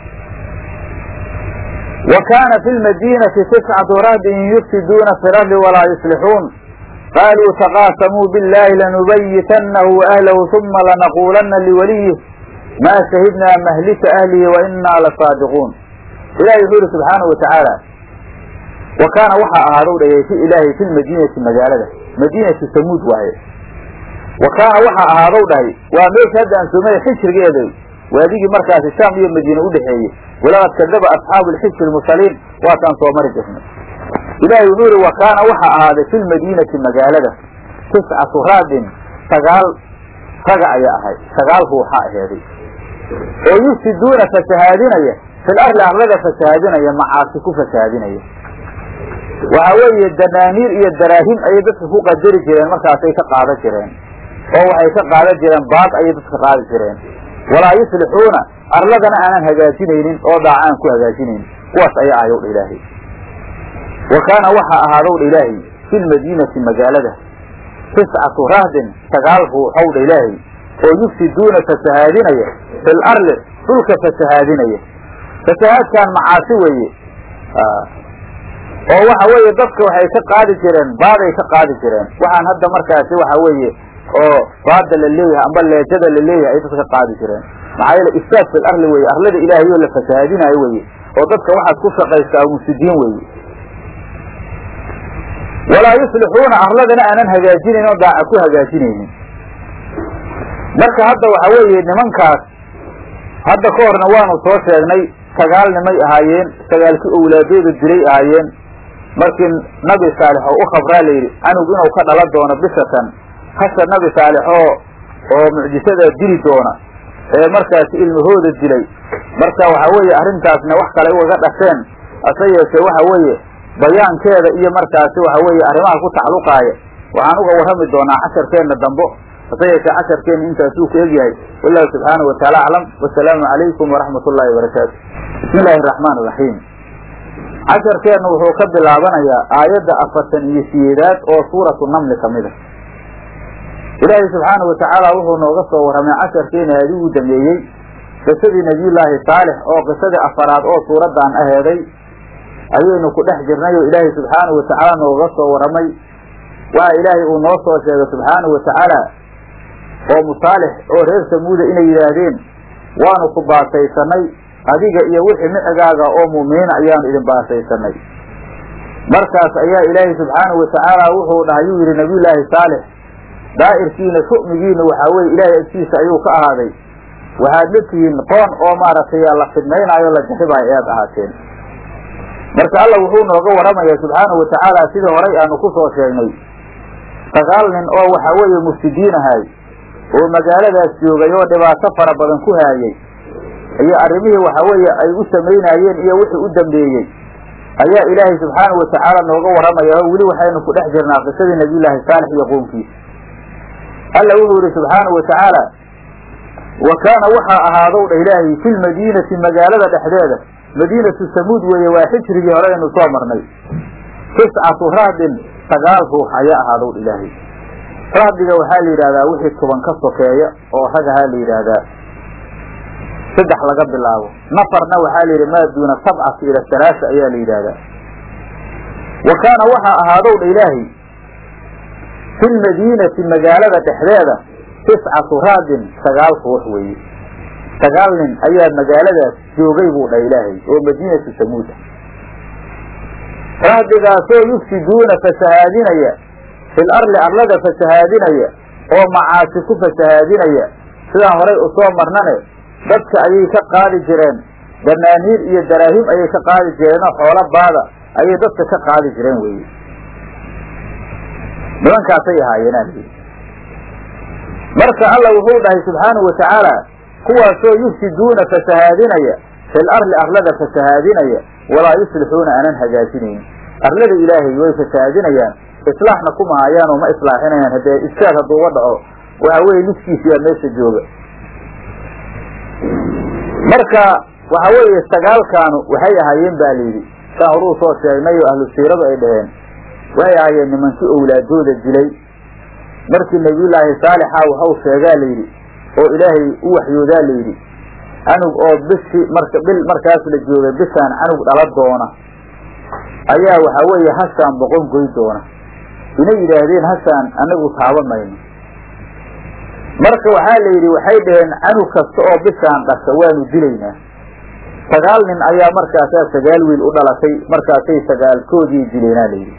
wa kaana fi lmadiinati tiscatu rahdin yufsiduuna fi lardi walaa yuslixuun qaaluu taqaasamuu biاllahi lanubayitanahu waahlahu uma lanaquulanna liwaliyih maa shahidnaa mahlika ahlihi wa inaa lasaadiquun ilahi wuxuu yihi subxaanahu watacaala wa kaana waxaa ahaadow dhayay fi ilaahay fi lmadiinati magaalada madiinatu samuud waaye wa kaana waxaa ahaadow dhahay waa meesha hadda aan soomaya xijrigeeda waadigii markaasi shaam iyo madiine udhexeeyey walaqad kadaba asxaabu lxijri lmursaliin waataan soo mari jirnay ilaahay wuxuu yihi wa kaana waxaa ahaaday fi lmadiinati magaalada tiscatu raadin sagaal raga ayaa ahay sagaal ruuxa aheeday oo yufsiduuna fasahaadinaya fil arli arlada fasahaadinaya macaasi ku fasahaadinaya waxa weeye danaaniir iyo daraahim ayay dadka ku qadari jireen markaasay ka qaadan jireen oo waxay ka qaadan jireen baad ayay dadka qaadi jireen walaa yuslixuuna arladana aanan hagaajinaynin oo daacaan ku hagaajinaynin kuwaas ayaa ahayow dha ilaahay wa kaana waxaa ahaadow dha ilaahay fi lmadiinati magaalada tiscatu rahdin sagaal ruuxow dha ilaahay oo yufsiduuna fasahaadinaya fil arli dhulka fasahaadinaya fasahaadkan macaasi weeye oo waxa weeye dadka waxay ka qaadi jireen baaday ka qaadi jireen waxaan hadda markaasi waxa weeye oo baada la leeyahay amba leejada la leeyahay ay dadka ka qaadi jireen maxaa yeele ifsaad fil arli weye arlada ilaahay oo la fasahaadinayo weye oo dadka waxaad ku shaqaystaa mufsidiin weye walaa yuslixuuna arladana aanan hagaajinayn oo daaca ku hagaajinaynin marka hadda waxa weeye nimankaas hadda ka horna waanu soo sheegnay sagaal nimay ahaayeen sagaalkii owlaadooda dilay ahaayeen markii nabi saalix oo u khabraa layidhi canug inuu ka dhalan doono bishatan hasha nabi saalix oo oo mucjisada dili doona ee markaasi ilmahooda dilay marka waxa weeye arrintaasna wax kale ugaga dhasheen hase yeeshee waxa weeye bayaankeeda iyo markaasi waxa weeye arrimaha ku tacalluqaaya waxaan uga warrami doonaa casharkeenna dambo hase yeeshee casharkeenna intaasuu ku egyahay wallahu subxaanahu wataala aclam wasalaamu calaykum waraxmat ullahi wabarakaatu bismi illaahi araxmaan iraxiim casharkeenna wuxuu ka bilaabanayaa aayadda afartan iyo siyeedaad oo suuratu namli ka mid a ilaahay subxaanahu watacaala wuxuu nooga soo warramay casharkeena aadii uu dameeyey qisadii nebiyullaahi saalix oo qisadii afaraad oo suuraddan aheeday ayaynu ku dhex jirnay oo ilaahay subxaanahu watacaala nooga soo warramay waxa ilaahay uu noo soo sheegay subxaanahu watacaala oo musaalix oo reer samuuda inay yidhaahdeen waanu ku baasaysanay adiga iyo wixii micigaaga oo mu'miniina ayaanu idin baasaysanay markaas ayaa ilaahay subxaanahu watacaala wuxuu dhahay yuu yidhi nabiyullaahi saalix daa'irkiina shu'migiina waxaa weye ilaahay agtiisa ayuu ka ahaaday waxaad la tihiin qoon oo maaragtay la fidmaynaayo la jarribaayo ayaad ahaateen marka alla wuxuu nooga warramayaa subxaanahu watacaala sidii horay aanu ku soo sheegnay sagaal nin oo waxaa weeye mufsidiin ahay oo magaaladaas joogay oo dhibaato fara badan ku haayay iyo arrimihii waxaa weeye ay u samaynaayeen iyo wixii u dambeeyey ayaa ilaahay subxaanahu watacaala nooga warramaya oo weli waxaynu ku dhex jirnaa qisadii nabiyullaahi saalix iyo qoomkiisa alla wuxuu yihi subxaanahu watacaala wa kaana waxaa ahaadow dha ilaahay fi lmadiinati magaalada dhexdeeda madiinatu samuud weeye waa xijrigii hore aynu soo marnay tiscatu rahdin sagaal ruux ayaa ahaadow dha ilaahay rahdiga waxaa la yidhahdaa wixii toban ka sokeeya oo ragahaa la yidhaahdaa saddex laga bilaabo nafarna waxaa la yidhi maa duuna sabcati ila halaasa ayaa la yidhaahdaa wa kaana waxaa ahaadow dha ilaahay fi lmadiinati magaalada dhexdeeda tiscatu raadin sagaal ruux weeye sagaal nin ayaa magaaladaas joogay buu dha ilaahay oo madiinatu samuuda rahdigaasoo yufsiduuna fasahaadinaya fil arli arlada fasahaadinaya oo macaasi ku fasahaadinaya sidaan horay u soo marnane dadka ayay ka qaadi jireen danaaniir iyo daraahim ayay ka qaadi jireen oo xoolo baada ayay dadka ka qaadi jireen weye nimankaasay ahaayeen alayidhi marka alla wuxuu dhahay subxaanahu watacaala kuwaasoo yufsiduuna fasahaadinaya fil arli arlada fasahaadinaya walaa yuslixuuna aanan hagaajinayn arlada ilaahay way fasahaadinayaan islaaxna kuma hayaan oo ma islaaxinayaan haddee istaad hadduuga dhaco waxa weeye liskiisiyaa meesha jooga marka waxa weeye sagaalkaanu waxay ahaayeen ba layidhi saan horuu soo sheegnay oo ahlu siiradu ay dhaheen waxay ahaayeen nimankii owlaadooda dilay markii nabiyullaahi saalixa waxau sheegaa layidhi oo ilaahay u waxyoodaa layidhi canug oo bishi marka bil markaas la joogay bishaan canug dhala doona ayaa waxaa weeye hashaan boqon goy doona inay yidhaahdeen hashaan anagu taaban mayno marka waxaa la yidhi waxay dhaheen canug kasta oo bishaan dhasha waanu dilaynaa sagaal nin ayaa markaasaa sagaal wiil u dhalatay markaasay sagaalkoodii dileenaa layidhi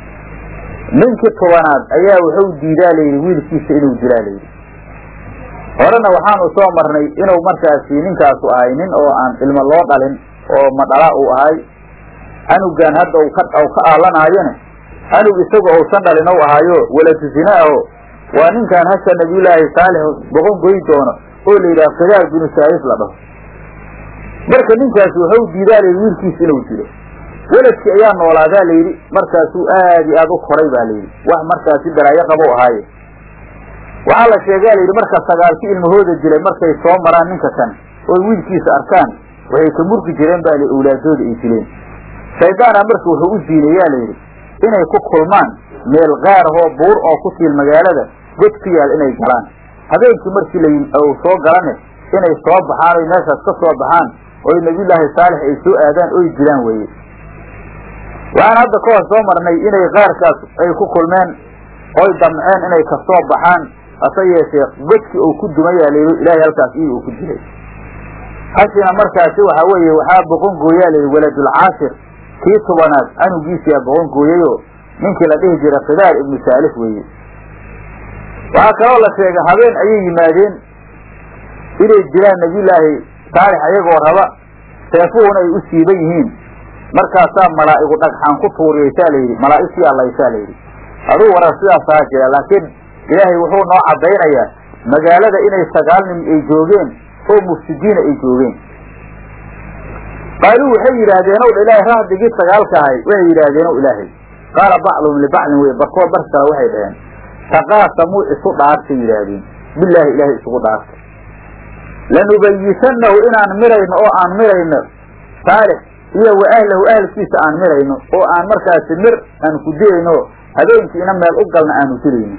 ninkii tobanaad ayaa wuxuu diidaa layidhi wiilkiisa inuu dilaa layidhi horena waxaanu soo marnay inuu markaasi ninkaasu ahay nin oo aan ilmo loo dhalin oo madhala uu ahay canugan hadda u ka ka aalanaayone canug isaga uusan dhalin ou ahaayo waladu zina aho waa ninkan hasha nabiyullaahi saalix boqon goy doono oo la yidhaha khidaar binu saarif la dhaho marka ninkaas wuxuu diidaa layidhi wiilkiisa inuu dilo weladkii ayaa noolaadaa layidhi markaasuu aad iyo aad u koray ba layidhi wax markaasi balaayo qabo ahaaye waxaa la sheegaa layidhi marka sagaalki ilmahooda dilay markay soo maraan ninka kan oy wiilkiisa arkaan waxay ka murgi jireen ba li owlaadooda ay dileen shaydaana marka wuxuu u diilayaa layidhi inay ku kulmaan meel qaar ahoo buur oo ku tiil magaalada god ku yaal inay galaan habeenkii markii la soo galane inay soo baxaan oy meeshaas ka soo baxaan oy nabiyullaahi saalix ay soo aadaan oy dilaan weye waxaan hadda ka hor soo marnay inay qaarkaas ay ku kulmeen oy damceen inay kasoo baxaan hase yeeshee godkii uu ku dumayaa layidhi ilaahay halkaas iyii uu ku dilay hashina markaasi waxaa weeye waxaa boqon gooyaa layidhi waladulcaashir kii tobanaad canugiisiyaa boqon gooyayoo ninkii la dhihi jiray khidaar ibnu saalix weeye waxaa kaloo la sheegay habeen ayay yimaadeen inay dilaan nabiyullaahi saalix ayagoo raba seefuhuna ay u siiban yihiin markaasaa malaa'igu dhagxaan ku tuuriyaysaa layidhi malaa'igtii allaysaa layidhi aduu warar sidaasaa jira laakiin ilaahay wuxuu noo caddaynayaa magaalada inay sagaal nin ay joogeen oo mufsidiina ay joogeen qaaluu waxay yidhaahdeen ow dha ilaahay rahdigii sagaalka ahay waxay yidhaahdeen ow ilaahay qaala bacduhum libacdin wey barkood bar kale waxay dhaheen taqaasamuu isu dhaartay yidhaahdeen bilaahi ilaahay isugu dhaartay lanubayisanahu inaan mirayno oo aan mirayno saalix iyo wa ahlahu ahalkiisa aan mirayno oo aan markaasi mir aan ku dilayno habeenkiina meel u galna aanu dilayno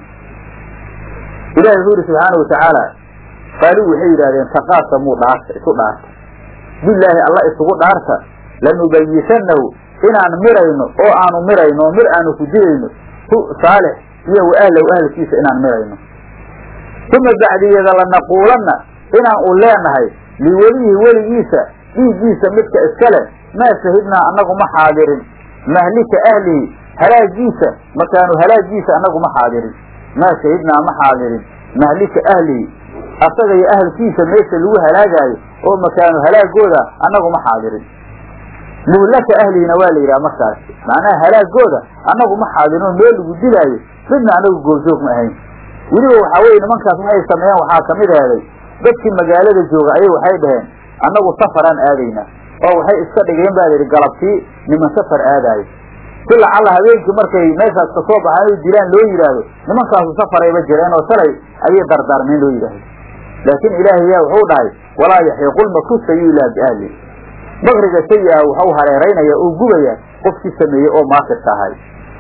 ilahi wuxuu yihi subxaanau watacaala qaaluu waxay yidhahdeen taqaasamuu dhaarta isu dhaarta bilaahi alla isugu dhaarta lanubayisanahu inaan mirayno oo aanu mirayno mir aanu ku dilayno hu saalix iyo wa ahlahu ahalkiisa inaan mirayno uma bacdiyada lanaquulanna inaan u leenahay liwelihi weligiisa dhiiggiisa midka iska leh maa shahidnaa annagu ma xaadirin mahlika ahlihi halaagiisa makaanu halaagiisa annagu ma xaadirin maa shahidnaa ma xaadirin mahlika ahlihi asaga iyo ahalkiisa meesha lagu halaagaayo oo makaanu halaagooda annagu ma xaadirin muhlaka ahlihina waa la yidhaha markaasi macnaha halaagooda annagu ma xaadirinoo meel lagu dilaayo midna annagu goobjoog ma ahayn weliba waxaa weye nimankaas waxay sameeyeen waxaa kamid aheeday dadkii magaalada jooga ayay waxay dhaheen annagu safaraan aadaynaa oo waxay iska dhigeen baa layidhi galabtii niman safar aadaayo si lacalla habeenkii markay meeshaas kasoo baxaan inay dilaan loo yidhaahdo nimankaasu safarayba jireen oo shalay ayay dardaarmeen loo yidhaahdo laakiin ilaahay yaa wuxuu dhahay walaa yaxiiqulmakru sayi ilaa biahli makriga sayi ah waxau hareeraynaya oo gubaya qofkii sameeyey oo maakirka ahay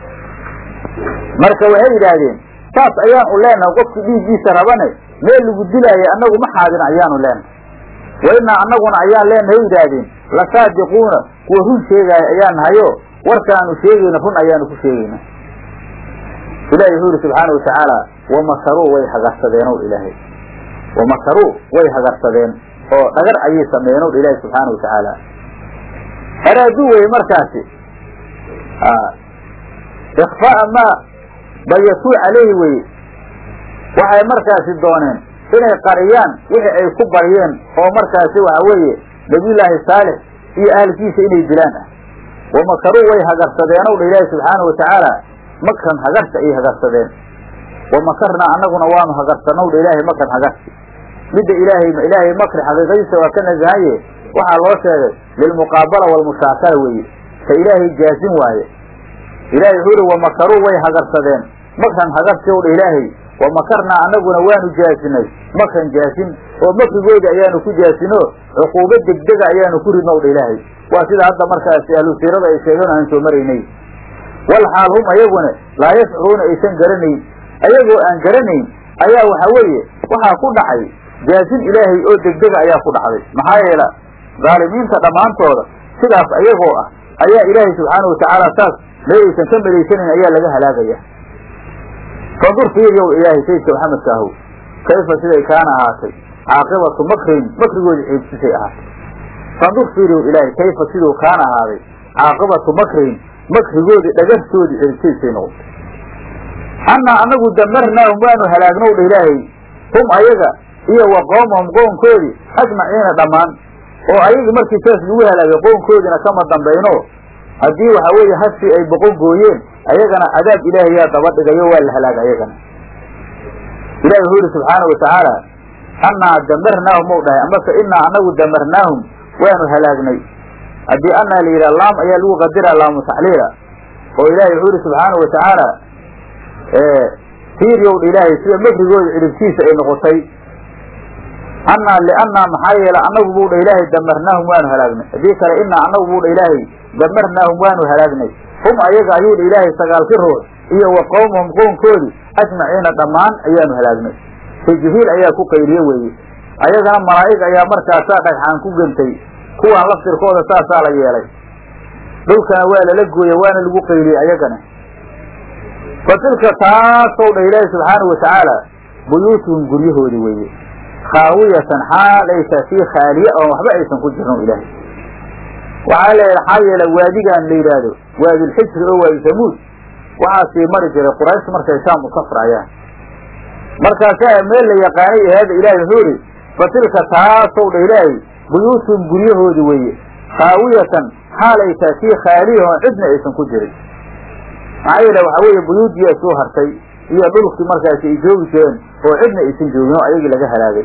marka waxay yidhaahdeen saas ayaan u leenahay qofkii dhiiggiisa rabane meel lagu dilaayo annagu ma xaadin ayaanu leenahay wa innaa annaguna ayaan leenahay yidhaahdeen lasaadiquuna kuwa run sheegaayo ayaan nahayo warkaanu sheegayna run ayaanu ku sheegayna ilahi wuxuu yihi subxaana watacaala wamakaruu way hagarsadeen ow ilaahay wamakaruu way hagarsadeen oo dhagar ayay sameeyeen ow ilaahi subxaana watacaala araaduu weye markaasi ikfaa'a maa bayatuu calayhi weye waxay markaasi dooneen inay qariyaan wixii ay ku baryeen oo markaasi waxa weeye nabiyullaahi saalix iyo ahalkiisa inay dilaan ah wamakaruu way hagarsadeenow dha ilaahi subxaanahu watacaala makran hagarsi ayay hagarsadeen wamakarnaa annaguna waanu hagarsannow dha ilaahay makran hagarsi midda ilaahay ilaahay makri xaqiiqadiisa waa ka nasahaye waxaa loo sheegay lilmuqaabala waalmushaakala weeye ka ilaahay jaasin waaye ilahay wuxuu ihi wamakaruu way hagarsadeen makran hagarsi ow dha ilaahay wamakarnaa annaguna waanu jaasinay makran jaasin oo makrigoodi ayaanu ku jaasino cuquubo degdega ayaanu ku ridno w dha ilaahay waa sida hadda markaasi ahlu siirada ay sheegeen aan soo maraynay wal xaal hum ayaguna laa yashcuruuna aysan garanayn ayagoo aan garanayn ayaa waxa weeye waxaa ku dhacay jaasin ilaahay oo degdega ayaa ku dhacday maxaa yeela dhaalimiinta dhammaantooda sidaas ayagoo ah ayaa ilaahay subxaanahu watacaala saas mee aysan ka malaysanayn ayaa laga halaagaya fandur fiiryow ilaahay sayidka maxamedka ahow kayfa siday kaana ahaatay caaqibatu makrin makrigoodi ciibsisay ahaatay fandur fiiryow ilaahay kayfa siduu kaana ahaaday caaqibatu makrin makrigoodii dhagartoodii ciibsiisay noqotay annaa anagu damarnaahum waanu halaagnow dha ilaahay hum ayaga iyo wa qoomahum qoonkoodii ajmaciina dhammaan oo ayagii markii saas lagu halaagay qoonkoodiina kama dambayno haddii waxa weeye hashii ay boqon gooyeen ayagana cadaab ilaahay yaa daba dhigayo waa la halaaga ayagana ilahi wuxuu yihi subxaanau watacaala annaa damarnaahum ou dhahay amase inaa anagu damarnaahum waanu halaagnay haddii annaa la yidhaha laam ayaa lagu qadira laamu taxliila oo ilahi wuxuu yihi subxaanau watacaala fiiryowdha ilaahay sida makrigooda ciribtiisa ay noqotay annaa liannaa maxaa yeele annagu buu dha ilaahay damarnaahum waanu halaagnay haddii kale inaa annagu buu dha ilaahay damarnaahum waanu halaagnay hum ayaga ayuu dha ilaahay sagaalki ruux iyo wa qowmahum qownkoodii ajmaciina dhammaan ayaanu halaagnay say jibriil ayaa ku qayriye weeye ayagana malaa'ig ayaa markaasaa dhagxaan ku gentay kuwaan laftirkooda saasaa la yeelay dhulkana waa lala gooye waana lagu qayriyey ayagana fa tilka taasow dha ilaahi subxaanahu watacaala buyuutuhum guryahoodi weeye khaawiyatan xaal aysa fii khaaliye oon waxba aysan ku jirno ilaahay waxaa la maxaa yeele waadigaan la yidhaahdo waadilxijri oo waadi samuud waxaa sii mari jiray quraysh markay shaam u safraayaan markaasaa meel la yaqaanay ahaada ilahay wuxuu ihi fa tilka taasow dha ilaahay buyuutuhum guryahoodi weeye khaawiyatan xaal aysa fii khaaliye oon cidna aysan ku jirin maxaa yeele waxaa weeye buyuudiyaa soo hartay iyo dhulkii markaasi ay joogi jireen oo cidna aysan joogin oo ayagii laga halaagay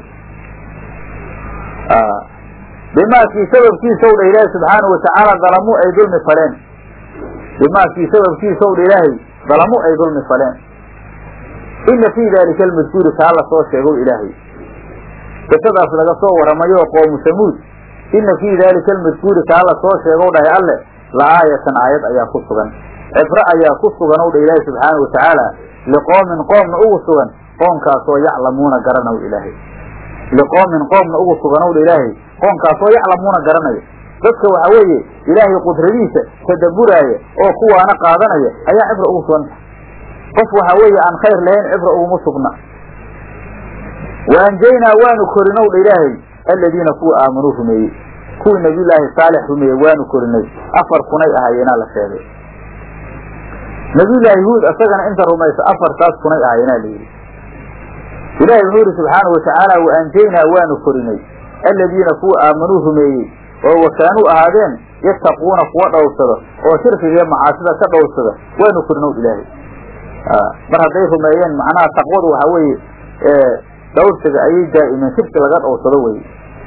bimaakii sababkiisa ow dha ilaahay subxaanahu watacaala dalamuu ay dulmi faleen bimaakii sababkiisa ow dha ilaahay dalamuu ay dulmi faleen ina fii daalika almadkuuri kaa la soo sheegow ilaahay qisadaas laga soo waramayo qoomu samuud ina fii daalika almadkuuri kaa la soo sheegow dhahay alle la aayatan aayad ayaa ku sugan cibro ayaa ku sugan ow dha ilaahay subxaanahu watacaala liqoomin qoomna ugu sugan qoonkaasoo yaclamuuna garanaw ilaahay liqoomin qoomna ugu sugan ow dha ilaahay qoonkaasoo yaclamuuna garanayo dadka waxa weeye ilaahay qudradiisa tadabburaaya oo kuwaana qaadanaya ayaa cibra ugu sugan qof waxa weeye aan khayr lahayn cibra uguma sugna wa anjaynaa waanu korinow dha ilaahay aladiina kuwa aamanuu rumeeyey kuwii nabiyullaahi saalix rumeeyey waanu korinay afar kunay ahaayeenaa la sheegay nabiyullaahi huud isagana inta rumaysa afartaas kunay ahaayeenaa la yidhi ilaahay wuxuu yidhi subxaanau watacaala wa anjaynaa waanu korinay aladiina kuwa aamanuu rumeeyey oo wakaanuu ahaadeen yattaquuna kuwa dhowrsada oo shirkiga iyo macaasida ka dhowrsada waanu korinow ilaahay mar hadday rumeeyeen macnaha taqwadu waxa weeye dhowrsiga ayay daa'imeen shirki laga dhowrsado weye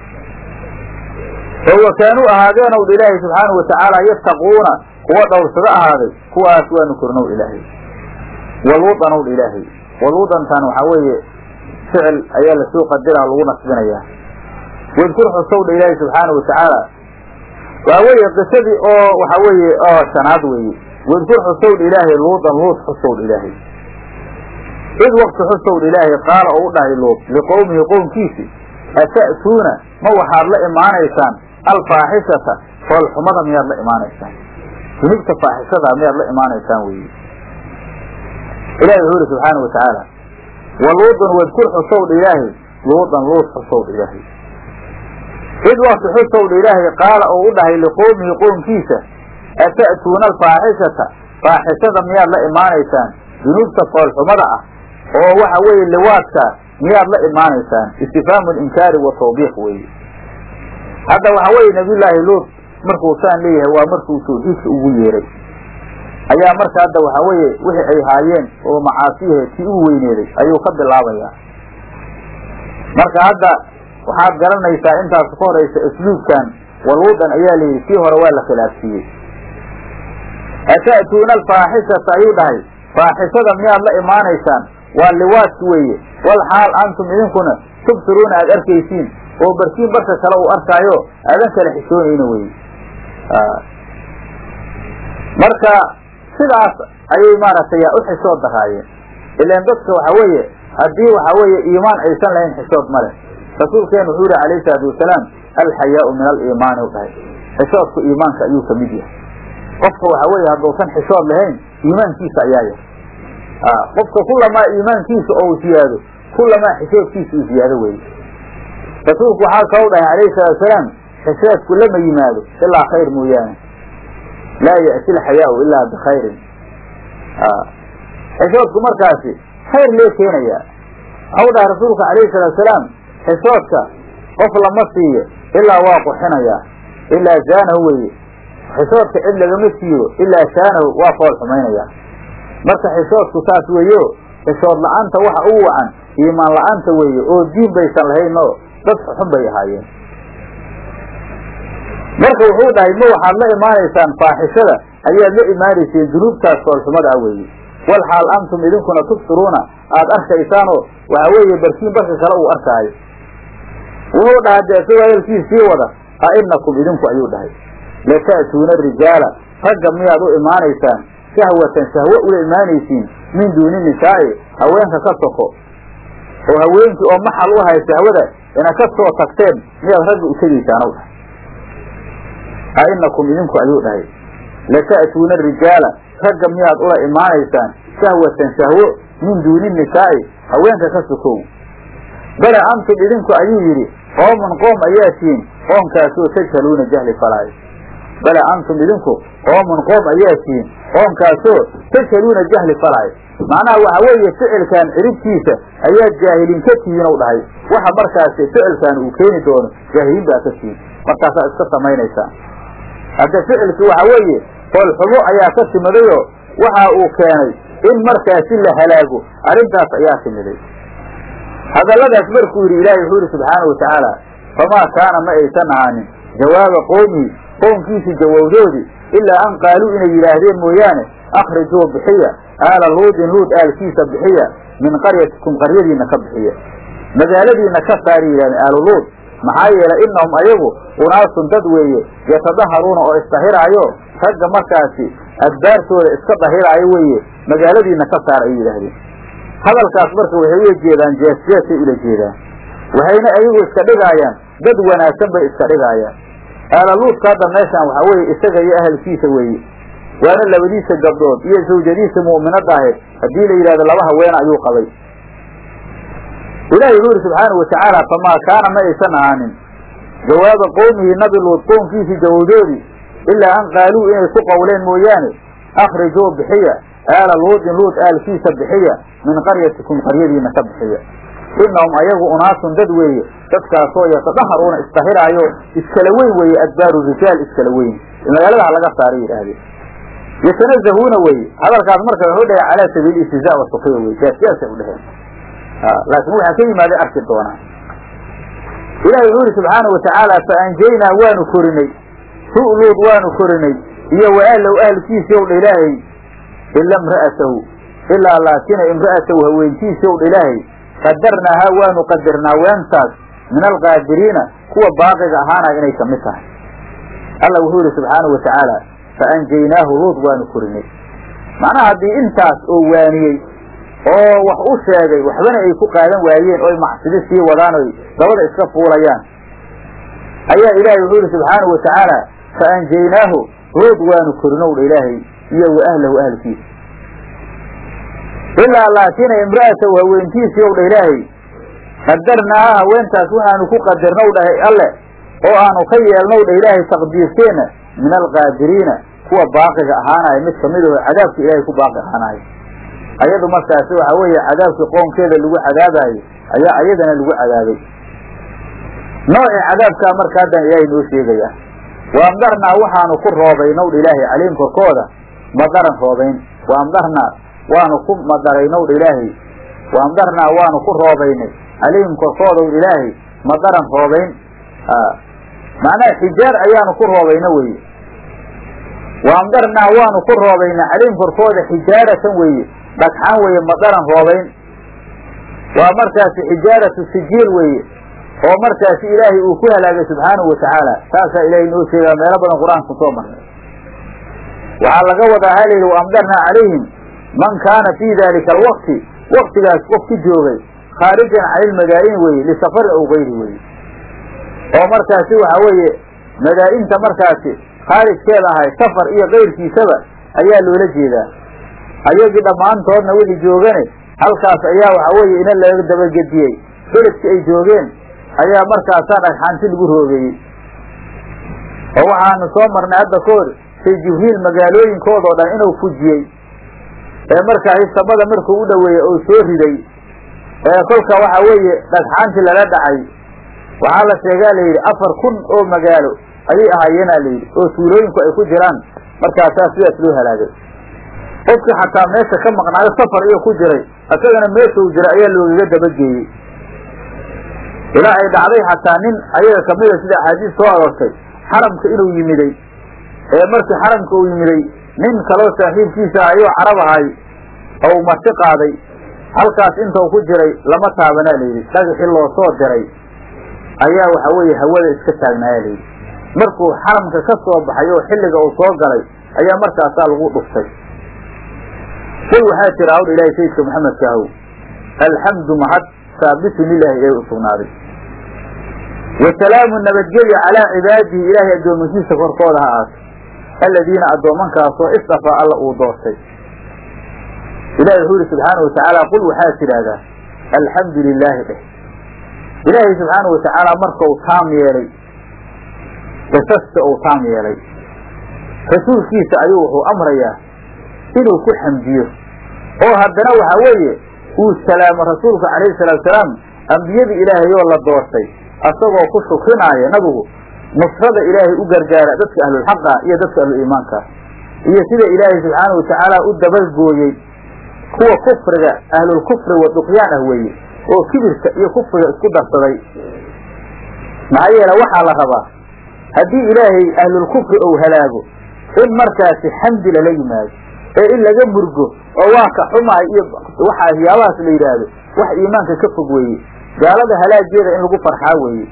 oo wakaanuu ahaadeenow dha ilaahay subxaanau watacaala yattaquuna kuwa dhowrsado ahaaday kuwaas waanu korinow ilaahay waluudanow dha ilaahay waluudantan waxaa weeye ficil ayaa lasoo qadira lagu nasbinayaa wadkur xusow dha ilaahay subxaanau watacaala waxa weeye qisadii oo waxa weeye oo shanaad weeye wadkur xusow dha ilaahay luudan luud xusow dha ilaahay id wakti xusow dha ilaahay qaala oo u dhahay luud liqowmihi qowmkiisi ata'tuuna ma waxaad la imaanaysaan alfaaxishata foolxumada miyaad la imaanaysaan dunubta faaxishada miyaad la imaanaysaan weeye ilahi wuxuu yihi subxaana watacaala wa luudan wadkur xusow dha ilaahay luudan luud xusow dha ilaahay id wakti xusow dha ilaahay qaala oo u dhahay liqowmihi qoomkiisa ata'tuuna alfaaxishata faaxishada miyaad la imaanaysaan dunuubta foolxumada ah oo waxa weeye liwaadka miyaad la imaanaysaan istifhaamu linkaari wa tawbiiq weeye hadda waxa weeye nabiyullaahi luut markuu saan leeyahay waa markuu tawxiidka ugu yeeray ayaa marka hadda waxa weeye wixii ay haayeen oo macaasiyahe tii ugu weyneeday ayuu ka bilaabayaa marka hadda waxaad garanaysaa intaas ka horaysa asluubkan waluudan ayaa layidhi kii hore waa la khilaafsiiyey ata'tuuna alfaaxishata ayuu dhahay faaxishada miyaad la imaanaysaan waa liwaadki weeye wal xaal antum idinkuna tubsiruuna aad arkaysiin oo barkiin barka kale uu arkaayo aadan kala xishoonayna weye marka sidaas ayay maaragtay u xishood daraayeen ilaan dadka waxa weeye haddii waxa weeye iimaan aysan lahayn xishood ma leh rasuulkeenu wuxuu yihi alayhi salaatu wasalaam alxayaau min aliimaani u dhahay xishoodku iimaanka ayuu ka mid yahay qofka waxa weeye hadduusan xishood lahayn iimaankiisa ayaa yahay qofka kulamaa iimaankiisa oo u siyaado kulamaa xishoodkiisa uu siyaado weye rasuulku waxaa kalou dhahay alayhi salaatu wasalaam xishoodku lama yimaado ilaa khayr mooyaane laa ya'ti alxayaau ilaa bikhayrin xishoodku markaasi khayr lee keenayaa waxau dhahay rasuulku alayhi salaatu wasalaam xishoodka qof lama siiyo ilaa waa quxinayaa ilaa zaanahu weye xishoodka cid lagama siiyo ilaa shaanahu waa fool xumaynayaa marka xishoodku saas weeyo xishood la-aanta waxa ugu wacan iimaan la-aanta weeye oo diin baysan lahayn oo dad xun bay ahaayeen marka wuxuu dhahay ma waxaad la imaanaysaan faaxishada ayaad la imaanayseen dunuubtaas foolxumada ah weeye wal xaal antum idinkuna tubsiruuna aad arkaysaanoo waxa weeye barkiin barka kale uu arkaayo wuxuu dhahay dee isagoo hadalkiis sii wada a inakum idinku ayuu dhahay lata'tuuna rijaala ragga miyaad u imaanaysaan shahwatan shahwo ula imaanaysiin min duuni nisaa'i haweenka ka soko oo haweenkii oo maxal u ahay shahwada ina ka soo tagteen miyaad ragga u tegaysaanow dhahay a inakum idinku ayuu dhahay lata'tuuna rijaala ragga miyaad ula imaanaysaan shahwatan shahwo min duuni nisaa'i haweenka ka sokow bale antum idinku ayuu yidhi qoomun qoom ayaa tihiin qoomkaasoo tajhaluuna jahli falaayo bale antum idinku qoomun qoom ayaa tihiin qoomkaasoo tajhaluuna jahli falaayo macnaha waxa weeye ficilkan ciribtiisa ayaad jaahiliin ka tihiin ou dhahay waxa markaasi ficilkan uu keeni doono jaahiliin baa ka tihiin markaasaa iska samaynaysaa hadda ficilki waxa weeye foolxumo ayaa ka timidayoo waxa uu keenay in markaasi la halaago arrintaas ayaa timiday hadalladaas markuu yidhi ilaahay wuxuu yidhi subxaanau watacaala famaa kaana ma aysan ahaanin jawaaba qoomihi qoomkiisii jawowdoodii ilaa an qaaluu inay yidhaahdeen mooyaane akhrijuu bixiya aala luudin luud aalkiisa bixiya min qaryatikum qaryadiinna ka bixiya magaaladiinna ka saari yidhahdeen aalu luud maxaa yeelay innahum ayagu unaasun dad weeye yatadaharuuna oo isdahiraayo ragga markaasi adbaartooda iska dahiraayo weeye magaaladiinna ka saar ay yidhaahdeen hadalkaas marka waxay ula jeedaan jeesjeesay ula jeedaan waxayna ayagu iska dhigaayaan dad wanaagsan bay iska dhigaayaan aalaluudka hadda meeshaan waxaa weeye isaga iyo ahalkiisa weeye waana labadiisa gabdhood iyo zawjadiisa mu'minadda ahayd haddii la yidhahdo laba haweena ayuu qabay ilaahi wuxuu yidhi subxaanau watacaala famaa kaana ma aysan ahaanin jawaaba qowmihi nabi luud qoomkiisii jawowdoodii ilaa an qaaluu inay ku qowleen mooyaane akhrijuu bixiya aala luudin luud aalkiisa bixiya min qaryatikum qaryadiina ka bixiya innahum ayagu unaasun dad weeye dadkaasoo yatadaharuuna isdahiraayo iskala weyn weeye adbaaru rijaal iskala weyn magaalada ha laga saaray yidhaahdeen yatanazahuuna weeye hadalkaas marka wuxuu dhahay calaa sabiili istizaa wa sukiya weye jaasjaasay u dheheen laakiin waxaa ka yimaada arki doonaa ilahi wuxuu yihi subxaana watacaala fa anjaynaa waanu korinay hu luud waanu korinay iyo wa ahlow ahlkiisi ow dha ilaahay ila imra'atahu ilaa laakina imra'atahu haweentiisi ow dha ilaahay qadarnaahaa waanu qadarnaa weentaas min alqaadiriina kuwa baaqiga ahaanaya inay kamid tahay alla wuxuu yihi subxaana wa tacaala fa anjaynaahu luud waanu korinay macnaha haddii intaas oo waaniyey oo wax u sheegay waxbana ay ku qaadan waayeen oo ay macsidi sii wadaan oy dabada iska fuulayaan ayaa ilaahay wuxuu yihi subxaanau wa tacaala fa anjaynaahu luud waanu korinow dha ilaahay iyo wa ahlahu ahlkiisa ilaa laakina imra'atahu haweentiisii ow dha ilaahay qadarnaaha haweentaas waxaanu ku qadarnow dhahay alle oo aanu ka yeelnow dha ilaahay taqdiirkeenna min alqaadiriina kuwa baaqiga ahaanaya mid kamid aho cadaabka ilaahay ku baaqi ahaanayo ayadu markaasi waxa weeye cadaabkii qoonkeeda lagu cadaabayo ayaa ayadana lagu cadaabay noocii cadaabkaa marka haddan ilaahay noo sheegayaa waamdarnaa waxaanu ku roobaynow dha ilaahay calayhim korkooda madaran roobayn waamdarnaa waanu ku madaraynowdha ilaahay waamdarnaa waanu ku roobaynay calayhim korkoodaw ilaahay madaran roobayn macnaha xijaar ayaanu ku roobayna weye waamdarnaa waanu ku roobaynay calayhim korkooda xijaaratan weeye dhagxaan weeye madaran roobayn waa markaasi xijaaratu sijiil weeye oo markaasi ilaahay uu ku halaagay subxaanahu watacaala saasaa ilaahay noo sheegaa meelo badan qur-aanka kusoo marnay waxaa laga wadaa ha layidhi waamdarnaa calayhim man kaana fii dalika alwaqti waktigaas qof ku joogay khaarijan cani ilmadaa'ini weye lisafarin ow gayri weye oo markaasi waxa weeye madaa'inta markaasi khaarijkeeda ahay safar iyo kayrkiisaba ayaa loola jeedaa ayagii dhammaantoodna wixii joogane halkaas ayaa waxa weeye ina laga dabagediyey beledkii ay joogeen ayaa markaasaa dhagxaanti lagu roobeeyey oo waxaanu soo marnay hadda koor say jibriil magaalooyinkoodao dhan inuu fujiyey ee markaasi samada markuu u dhoweeyey oo soo riday ee kolka waxa weeye dhagxaantii lala dhacay waxaa la sheegaa layidhi afar kun oo magaalo ayay ahaayeena layidhi oo tuulooyinku ay ku jiraan markaasaa sidaas loo halaagay qofkii xataa meesha ka maqnaayo safar iyo ku jiray isagana meesha uu jiray ayaa loogaga dabageeyey ilaa ay dhacday xataa nin ayaga kamida sida axaadiis soo aroortay xaramka inuu yimiday ee markii xaramka uu yimiday nin kaloo saaxiibkiisa ayuu carab ahay ou marti qaaday halkaas intau ku jiray lama taabanaa layidhi dhagaxii loo soo diray ayaa waxa weeye hawada iska taagnaaya layidhi markuu xaramka ka soo baxay oo xilliga uu soo galay ayaa markaasaa lagu dhuftay qul waxaa tiri hawdha ilaahay sayidka maxamedka ahow alxamdu mahad saabitun lilaahi ee u sugnaaday wa salaamu nabadgelya calaa cibaadihi ilaahay addoomankiisa korkooda ha aato aladiina addoomankaasoo istafaa alla uu doortay ilahi wuxuu yihi subxaana wa tacaala qul waxaad tidhaahdaa alxamdu lilaahi dheh ilaahay subxaana wa tacaala markau taam yeelay qisasta uu taam yeelay rasuulkiisa ayuu wuxuu amrayaa inuu ku xamdiyo oo haddana waxa weeye uu salaamo rasuulku calayhi salaatu salaam ambiyadii ilaahay oo la doortay asagoo ku shukrinaayo nabigu nusrada ilaahay u gargaara dadka ahlulxaqa iyo dadka ahluliimaanka iyo sida ilaahay subxaana wa tacaala u dabalgooyey kuwa kufriga ahlulkufri wa duqyaan ah weeye oo kibirka iyo kufriga isku darsaday maxaa yeele waxaa la rabaa haddii ilaahay ahlulkufri ou halaago in markaasi xamdi lala yimaado ee in laga murgo oo waa ka xumaay iyo waxaa waxyaabahaas la yidhaahdo wax iimaanka ka fog weeye gaalada halaageeda in lagu farxaa weeye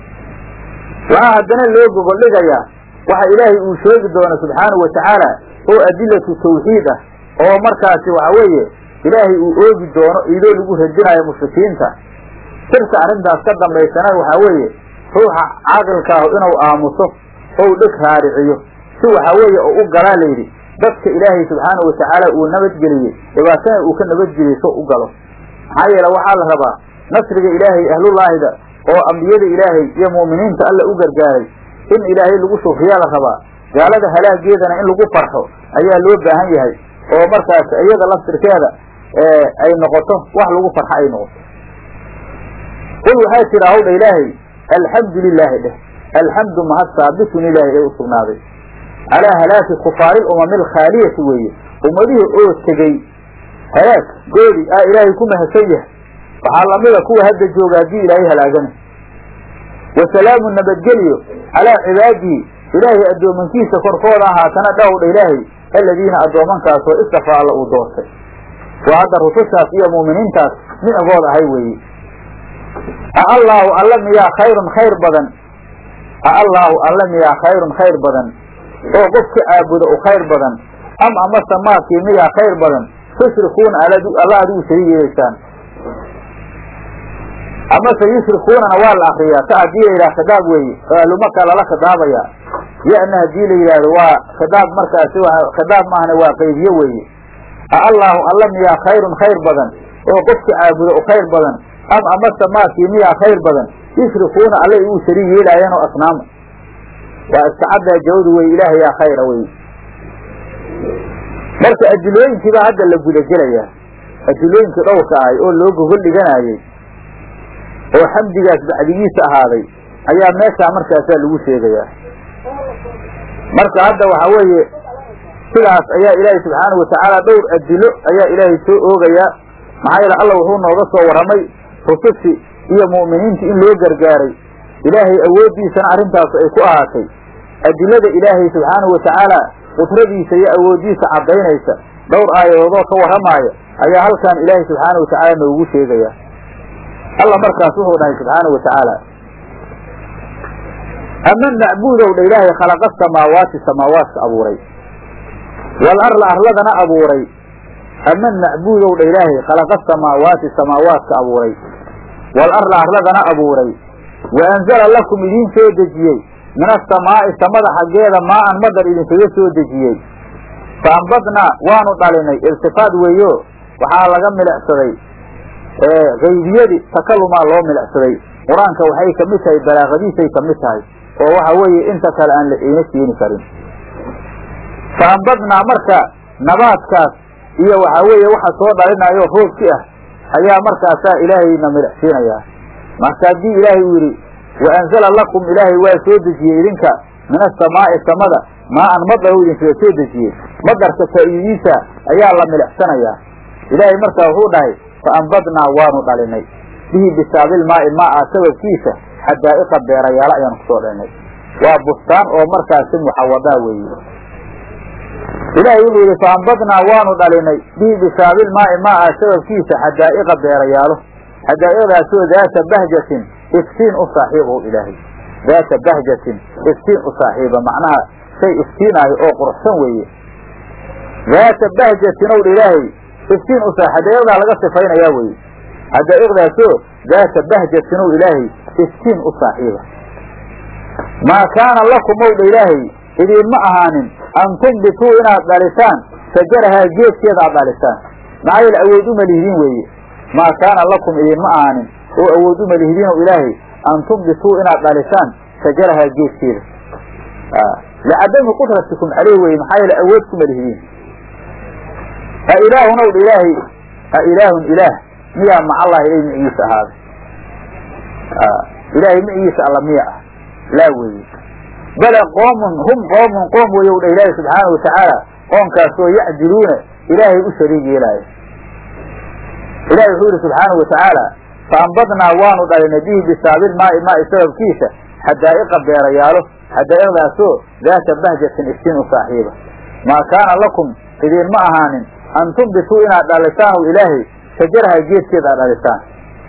waxaa haddana loo gogoldhigayaa waxa ilaahay uu sheegi doono subxaanahu wa tacaala oo adilatu tawxiid ah oo markaasi waxa weeye ilaahay uu oogi doono idoo lagu radinayo mushrikiinta sirka arrintaas ka dambaysana waxaa weeye ruuxa caaqilkaahu inuu aamuso ou dheg raariciyo si waxaa weeye oo u galaa layidhi dadka ilaahay subxaanahu watacaala uu nabadgeliyey dhibaatana uu ka nabadgeliyey so u galo maxaa yeele waxaa la rabaa nasriga ilaahay ahlullaahida oo ambiyada ilaahay iyo mu'miniinta alla u gargaaray in ilaahay lagu shukriyaa la rabaa gaalada halaageedana in lagu farxo ayaa loo baahan yahay oo markaas iyada laftirkeeda ay noqoto wax lagu farxo ay noqoto qul waxaa jira hawdha ilaahay alxamdu lilaahi dheh alxamdu mahad saabitun ilaahay ee u sugnaaday calaa halaaki kufaari lumami alkhaaliyati weeye ummadihii oo tegey halaag goodi aa ilaahay ku mahadsan yahay waxaa lamida kuwa hadda jooga haddii ilaahay halaagana wa salaamu nabadgelyo calaa cibaadihi ilaahay addoomankiisa korkooda ahaatana dhowdha ilaahay aladiina addoomankaasoo istafaa alla uu doortay waa hadda rusushaas iyo mu'miniintaas micigood ahay weeye a allaahu alla miyaa khayrun khayr badan a allaahu alla miyaa khayrun khayr badan oo qofka caabuda u khayr badan am amase maakii miyaa khayr badan tushrikuuna alla adigu shariig yeelaysaan amase yushrikuunana waa la akriyaa ta haddii la yidhaha khidaab weeye oo ahlumaka lala khidaabayaa yana haddii la yidhaahdo waa khidaab markaasi khidaab maahna waa qaybiye weeye a allaahu alla miyaa khayrun khayr badan oo qofka caabuda u khayr badan am amase maakii miyaa khayr badan yushrikuuna alla igu shariig yeelaayaan oo asnaama waa iska caddaa jawadu wey ilaahay yaa khayra wey marka adilooyinkiibaa hadda la gudagelayaa adilooyinkii dhowrka ahay oo loo gogol dhiganayey oo xamdigaas bacdigiisa ahaaday ayaa meeshaa markaasaa lagu sheegayaa marka hadda waxa weeye sidaas ayaa ilaahay subxaanahu watacaala dhowr adilo ayaa ilaahay soo oogayaa maxaa yeele alla wuxuu nooga soo warramay rusushi iyo mu'miniinta in loo gargaaray ilaahay awooddiisana arrintaas ay ku ahaatay adilada ilaahay subxaanahu watacaala qudradiisa iyo awooddiisa caddaynaysa dhowr aayadoodoo ka warramaaya ayaa halkan ilaahay subxaanahu watacaala noogu sheegaya alla markaas wuxuu dhahay subxaanahu watacaala ama macbuudow dha ilaahay khalaqa samaawaati samaawaadka abuuray wal arla arladana abuuray ama macbuudow dha ilaahay khalaqa samaawaati samaawaadka abuuray wal arla arladana abuuray wa anzala lakum idiin soo dejiyey min asamaa'i samada xaggeeda maa'an madar idinkaga soo dejiyey fa ambadnaa waanu dhalinay iltifaad weeyo waxaa laga milicsaday kaybiyadii takalumaa loo milicsaday qur-aanka waxay ka mid tahay balaaqadiisay ka mid tahay oo waxa weeye inta kale aan la iina keeni karin fa ambadnaa marka nabaadkaas iyo waxaa weeye waxa soo dhalinayo roobki ah ayaa markaasaa ilaahayna milicsiinayaa marka haddii ilaahay uu yidhi wa anzala lakum ilaahay waa soo dejiyey idinka min asamaa'i samada maa-an madar u idinkaga soo dejiyey madarka faa'iidiisa ayaa la milicsanayaa ilaahay markaa wuxuu dhahay fa ambadnaa waanu dhalinay bihi bisaabilmaa'i maa-a sababkiisa xadaa'iqa beerayaalo ayaanu kusoo dhalinay waa bustaan oo markaasi muxawadaa weeye ilaahay wuxuu yidhi fa ambadnaa waanu dhalinay bihi bisaabilmaa'i maa-a sababkiisa xadaa'iqa beerayaalo xadaa'iqdaasoo daata bahjatin iftiin u saaxiib o ilaahay daata bahjatin iftiin u saaxiiba macnaha shay iftiinaayo oo quruxsan weeye daata bahjatin ow dha ilaahay iftiin u saa xadaa'iqdaa laga sifaynayaa weye xadaa'iqdaasoo daata bahjatin ow ilaahay iftiin u saaxiiba maa kaana lakum ow dha ilaahay idiinma ahaanin an tumbituu inaad dhalisaan sajarahaa geedkeeda aad dhalisaan maxaa yeele awood uma lihidiin weeye maa kaana lakum idiinma ahaanin oo awood uma lihidiin ow ilaahay an tumbituu inaad dhalisaan sajarahaa geedkeeda licadami qudratikum caleyh weye maxaa yeele awood kuma lihidiin ha ilaahun ow dha ilaahay ha ilaahun ilaah miyaa macallahi ilay micigiisa ahaaday ilaahay micigiisa alla miya ah laa weeye bale qoomun hum qoomun qoom weeye u dha ilaahay subxaana watacaala qoomkaasoo yacdiluuna ilaahay u shariig yeelaayo ilahi wuxuu yihi subxaanau watacaala fa ambadnaa waanu dhalinay bihi bisaabil maa'i maa'i sababkiisa xadaa'iqa beerayaalo xadaa'iqdaasoo daata bahjatin iftiin u saaxiiba maa kaana lakum idiinma ahaanin an tumbituu inaad dhalisaan ow ilaahay shajaraha geedkeeda aad dhalisaan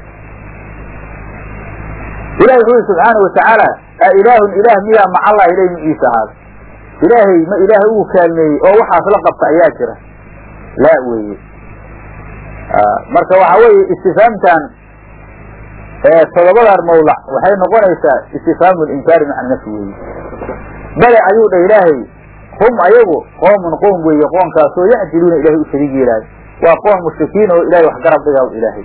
ilahi wuxuu yihi subxaana watacaala a ilaahun ilaah miyaa macallahi ilay miciisa ahaaday ilaahay ma ilaahay ugu kaalmeeyey oo waxaas la qabta ayaa jira laa weeye marka waxa weeye istifaamtan todobadan mawlac waxay noqonaysaa istifhaamu linkaari maca nafsi weeye bale ayuu dha ilaahay hum ayagu qoomun qoom weeye qoonkaasoo yacdiluuna ilahay u shariig yeelaayo waa qoon mushrikiin oo ilahay wax garab dhigaa ilaahay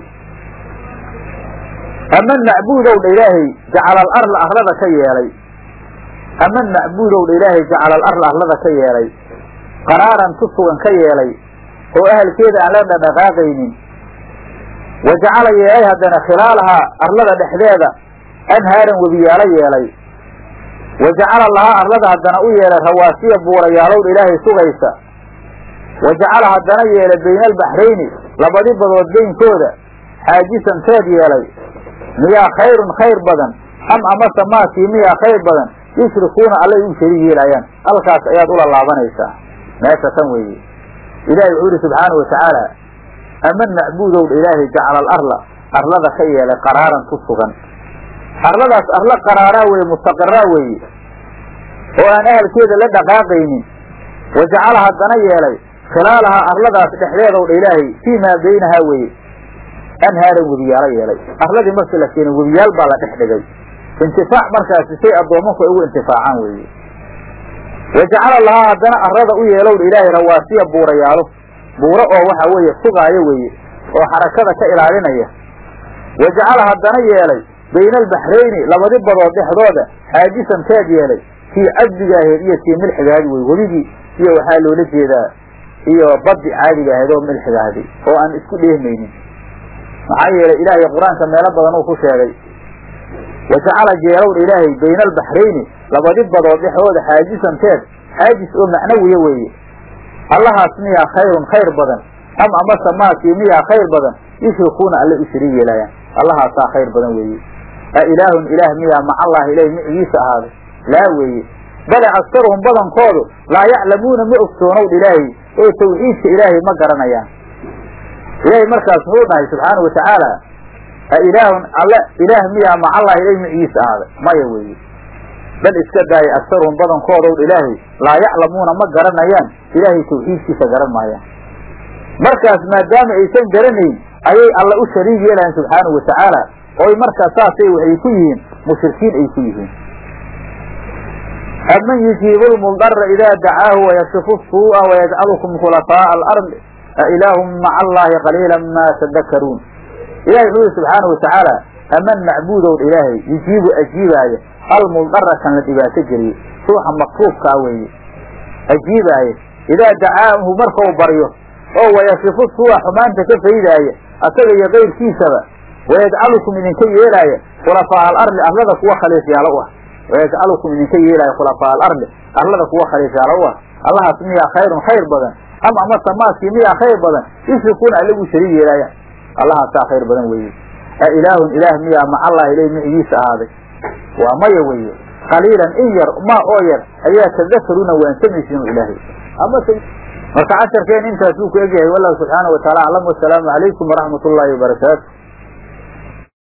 ama macbuudow dha ilaahay jacala alarla arlada ka yeelay ama macbuudow dha ilaahay jacala alarla arlada ka yeelay qaraaran tu sugan ka yeelay oo ahalkeeda aan la dhadhaqaaqaynin wa jacala yeelay haddana khilaalahaa arlada dhexdeeda anhaaran webiyaalo yeelay wa jacala lahaa arlada haddana u yeelay rawaasiya buurayaalowdha ilaahay sugaysa wa jacala haddana yeelay bayna albaxrayni labadi badood beynkooda xaajisan teed yeelay miyaa khayrun khayr badan am amase maakii miyaa khayr badan yushrikuuna allay u shariig yeelaayaan halkaas ayaad ula laabanaysaa meesha tan weeye ilaahay wuxuu yihi subxaana watacaala ama macbuudow dha ilaahay jacala alarla arlada ka yeelay qaraaran ku sugan arladaas arla qaraaraa weye mustaqiraa weeye oo aan ahalkeeda la dhaqaaqaynin wa jacala haddana yeelay khilaalahaa arladaas dhexdeedow dha ilaahay fii maa baynahaa weye anhaaran webiyaalo yeelay arladii markii la keenay webiyaal baa la dhex dhigay intifaac markaasi say addoomanku ay ugu intifaacaan weeye wa jacala lahaa haddana arlada u yeelowdha ilaahay rawaasiya buurayaalo buuro oo waxa weeye sugaayo weeye oo xarakada ka ilaalinaya wa jacala haddana yeelay bayna albaxrayni labadi badood dhexdooda xaajisan teed yeelay kii cadbiga ahayd iyo kii milxiga ahayd wey webigii iyo waxaa loola jeedaa iyo baddi caadiga ahayd oo milxiga ahdi oo aan isku dheehmaynin maxaa yeelay ilaahay qur-aanka meelo badan uu ku sheegay wajacala jeelowdha ilaahay bayna albaxrayni labadi badood dhexdooda xaajisanteed xaajis oo macnawiya weeye allahaas miyaa khayrun khayr badan am amase maakii miyaa khayr badan yushrikuuna alle u shariig yeelayaan allahaasaa khayr badan weeye a ilaahun ilaah miyaa macallahi ilahi micigiisa ahaaday laa weeye bale aktaruhum badankoodu laa yaclamuuna ma ogsoonowdha ilaahay oo tawxiidka ilaahay ma garanayaan ilaahay markaas muxuu dhahay subxaanau watacaala a ilaahun alle ilaah miyaa macallahi ilahi micigiisa ahaaday maya weeye bal iska daaya aktaruhum badankoodow ilaahay laa yaclamuuna ma garanayaan ilaahay tawxiidkiisa garan maayaan markaas maadaama aysan garanayn ayay alla u shariig yeelayan subxaanau watacaala oy markaas saasay waxay ku yihiin mushrikiin ay ku yihiin aman yujiibu lmudara idaa dacaahu wayashifu suu'a wayajcalukum khulafaa'a alardi a ilaahum maca allahi qaliila ma tadakaruun ilahay wuxuu yihi subxaana watacaala aman macbuudow ilaahay yujiibu ajiibaaya almudara kan la dhibaato geliye ruuxa makruufkaa weeye ajiibaaya idaa dacaahu markau baryo oo wayashifu suu'a xumaanta ka faydaaya asaga iyo kayrkiisaba wayajcalukum idinka yeelaaya khulafaa'a alardi arlada kuwa khaliifyaalo u ah wayajcalukum idinka yeelaaya khulafaa'a alardi arlada kuwa khaliifyaalo u ah allahaas miyaa khayrun khayr badan ama amase maaskii miyaa khayr badan yushrikuuna allagu shariig yeelaaya allahaasaa khayr badan weeye a ilaahun ilaah miyaa macallahi ilahi micigiisa ahaaday waa maya weeye qaliilan in yar ma oo yar ayaa tadakaruuna waansamaysiin ilaahay amase marka casharkeen intaas uu ku egyahay wallahu subxaana wataala aclam wasalaamu calaykum waraxmat ullaahi wabarakaatu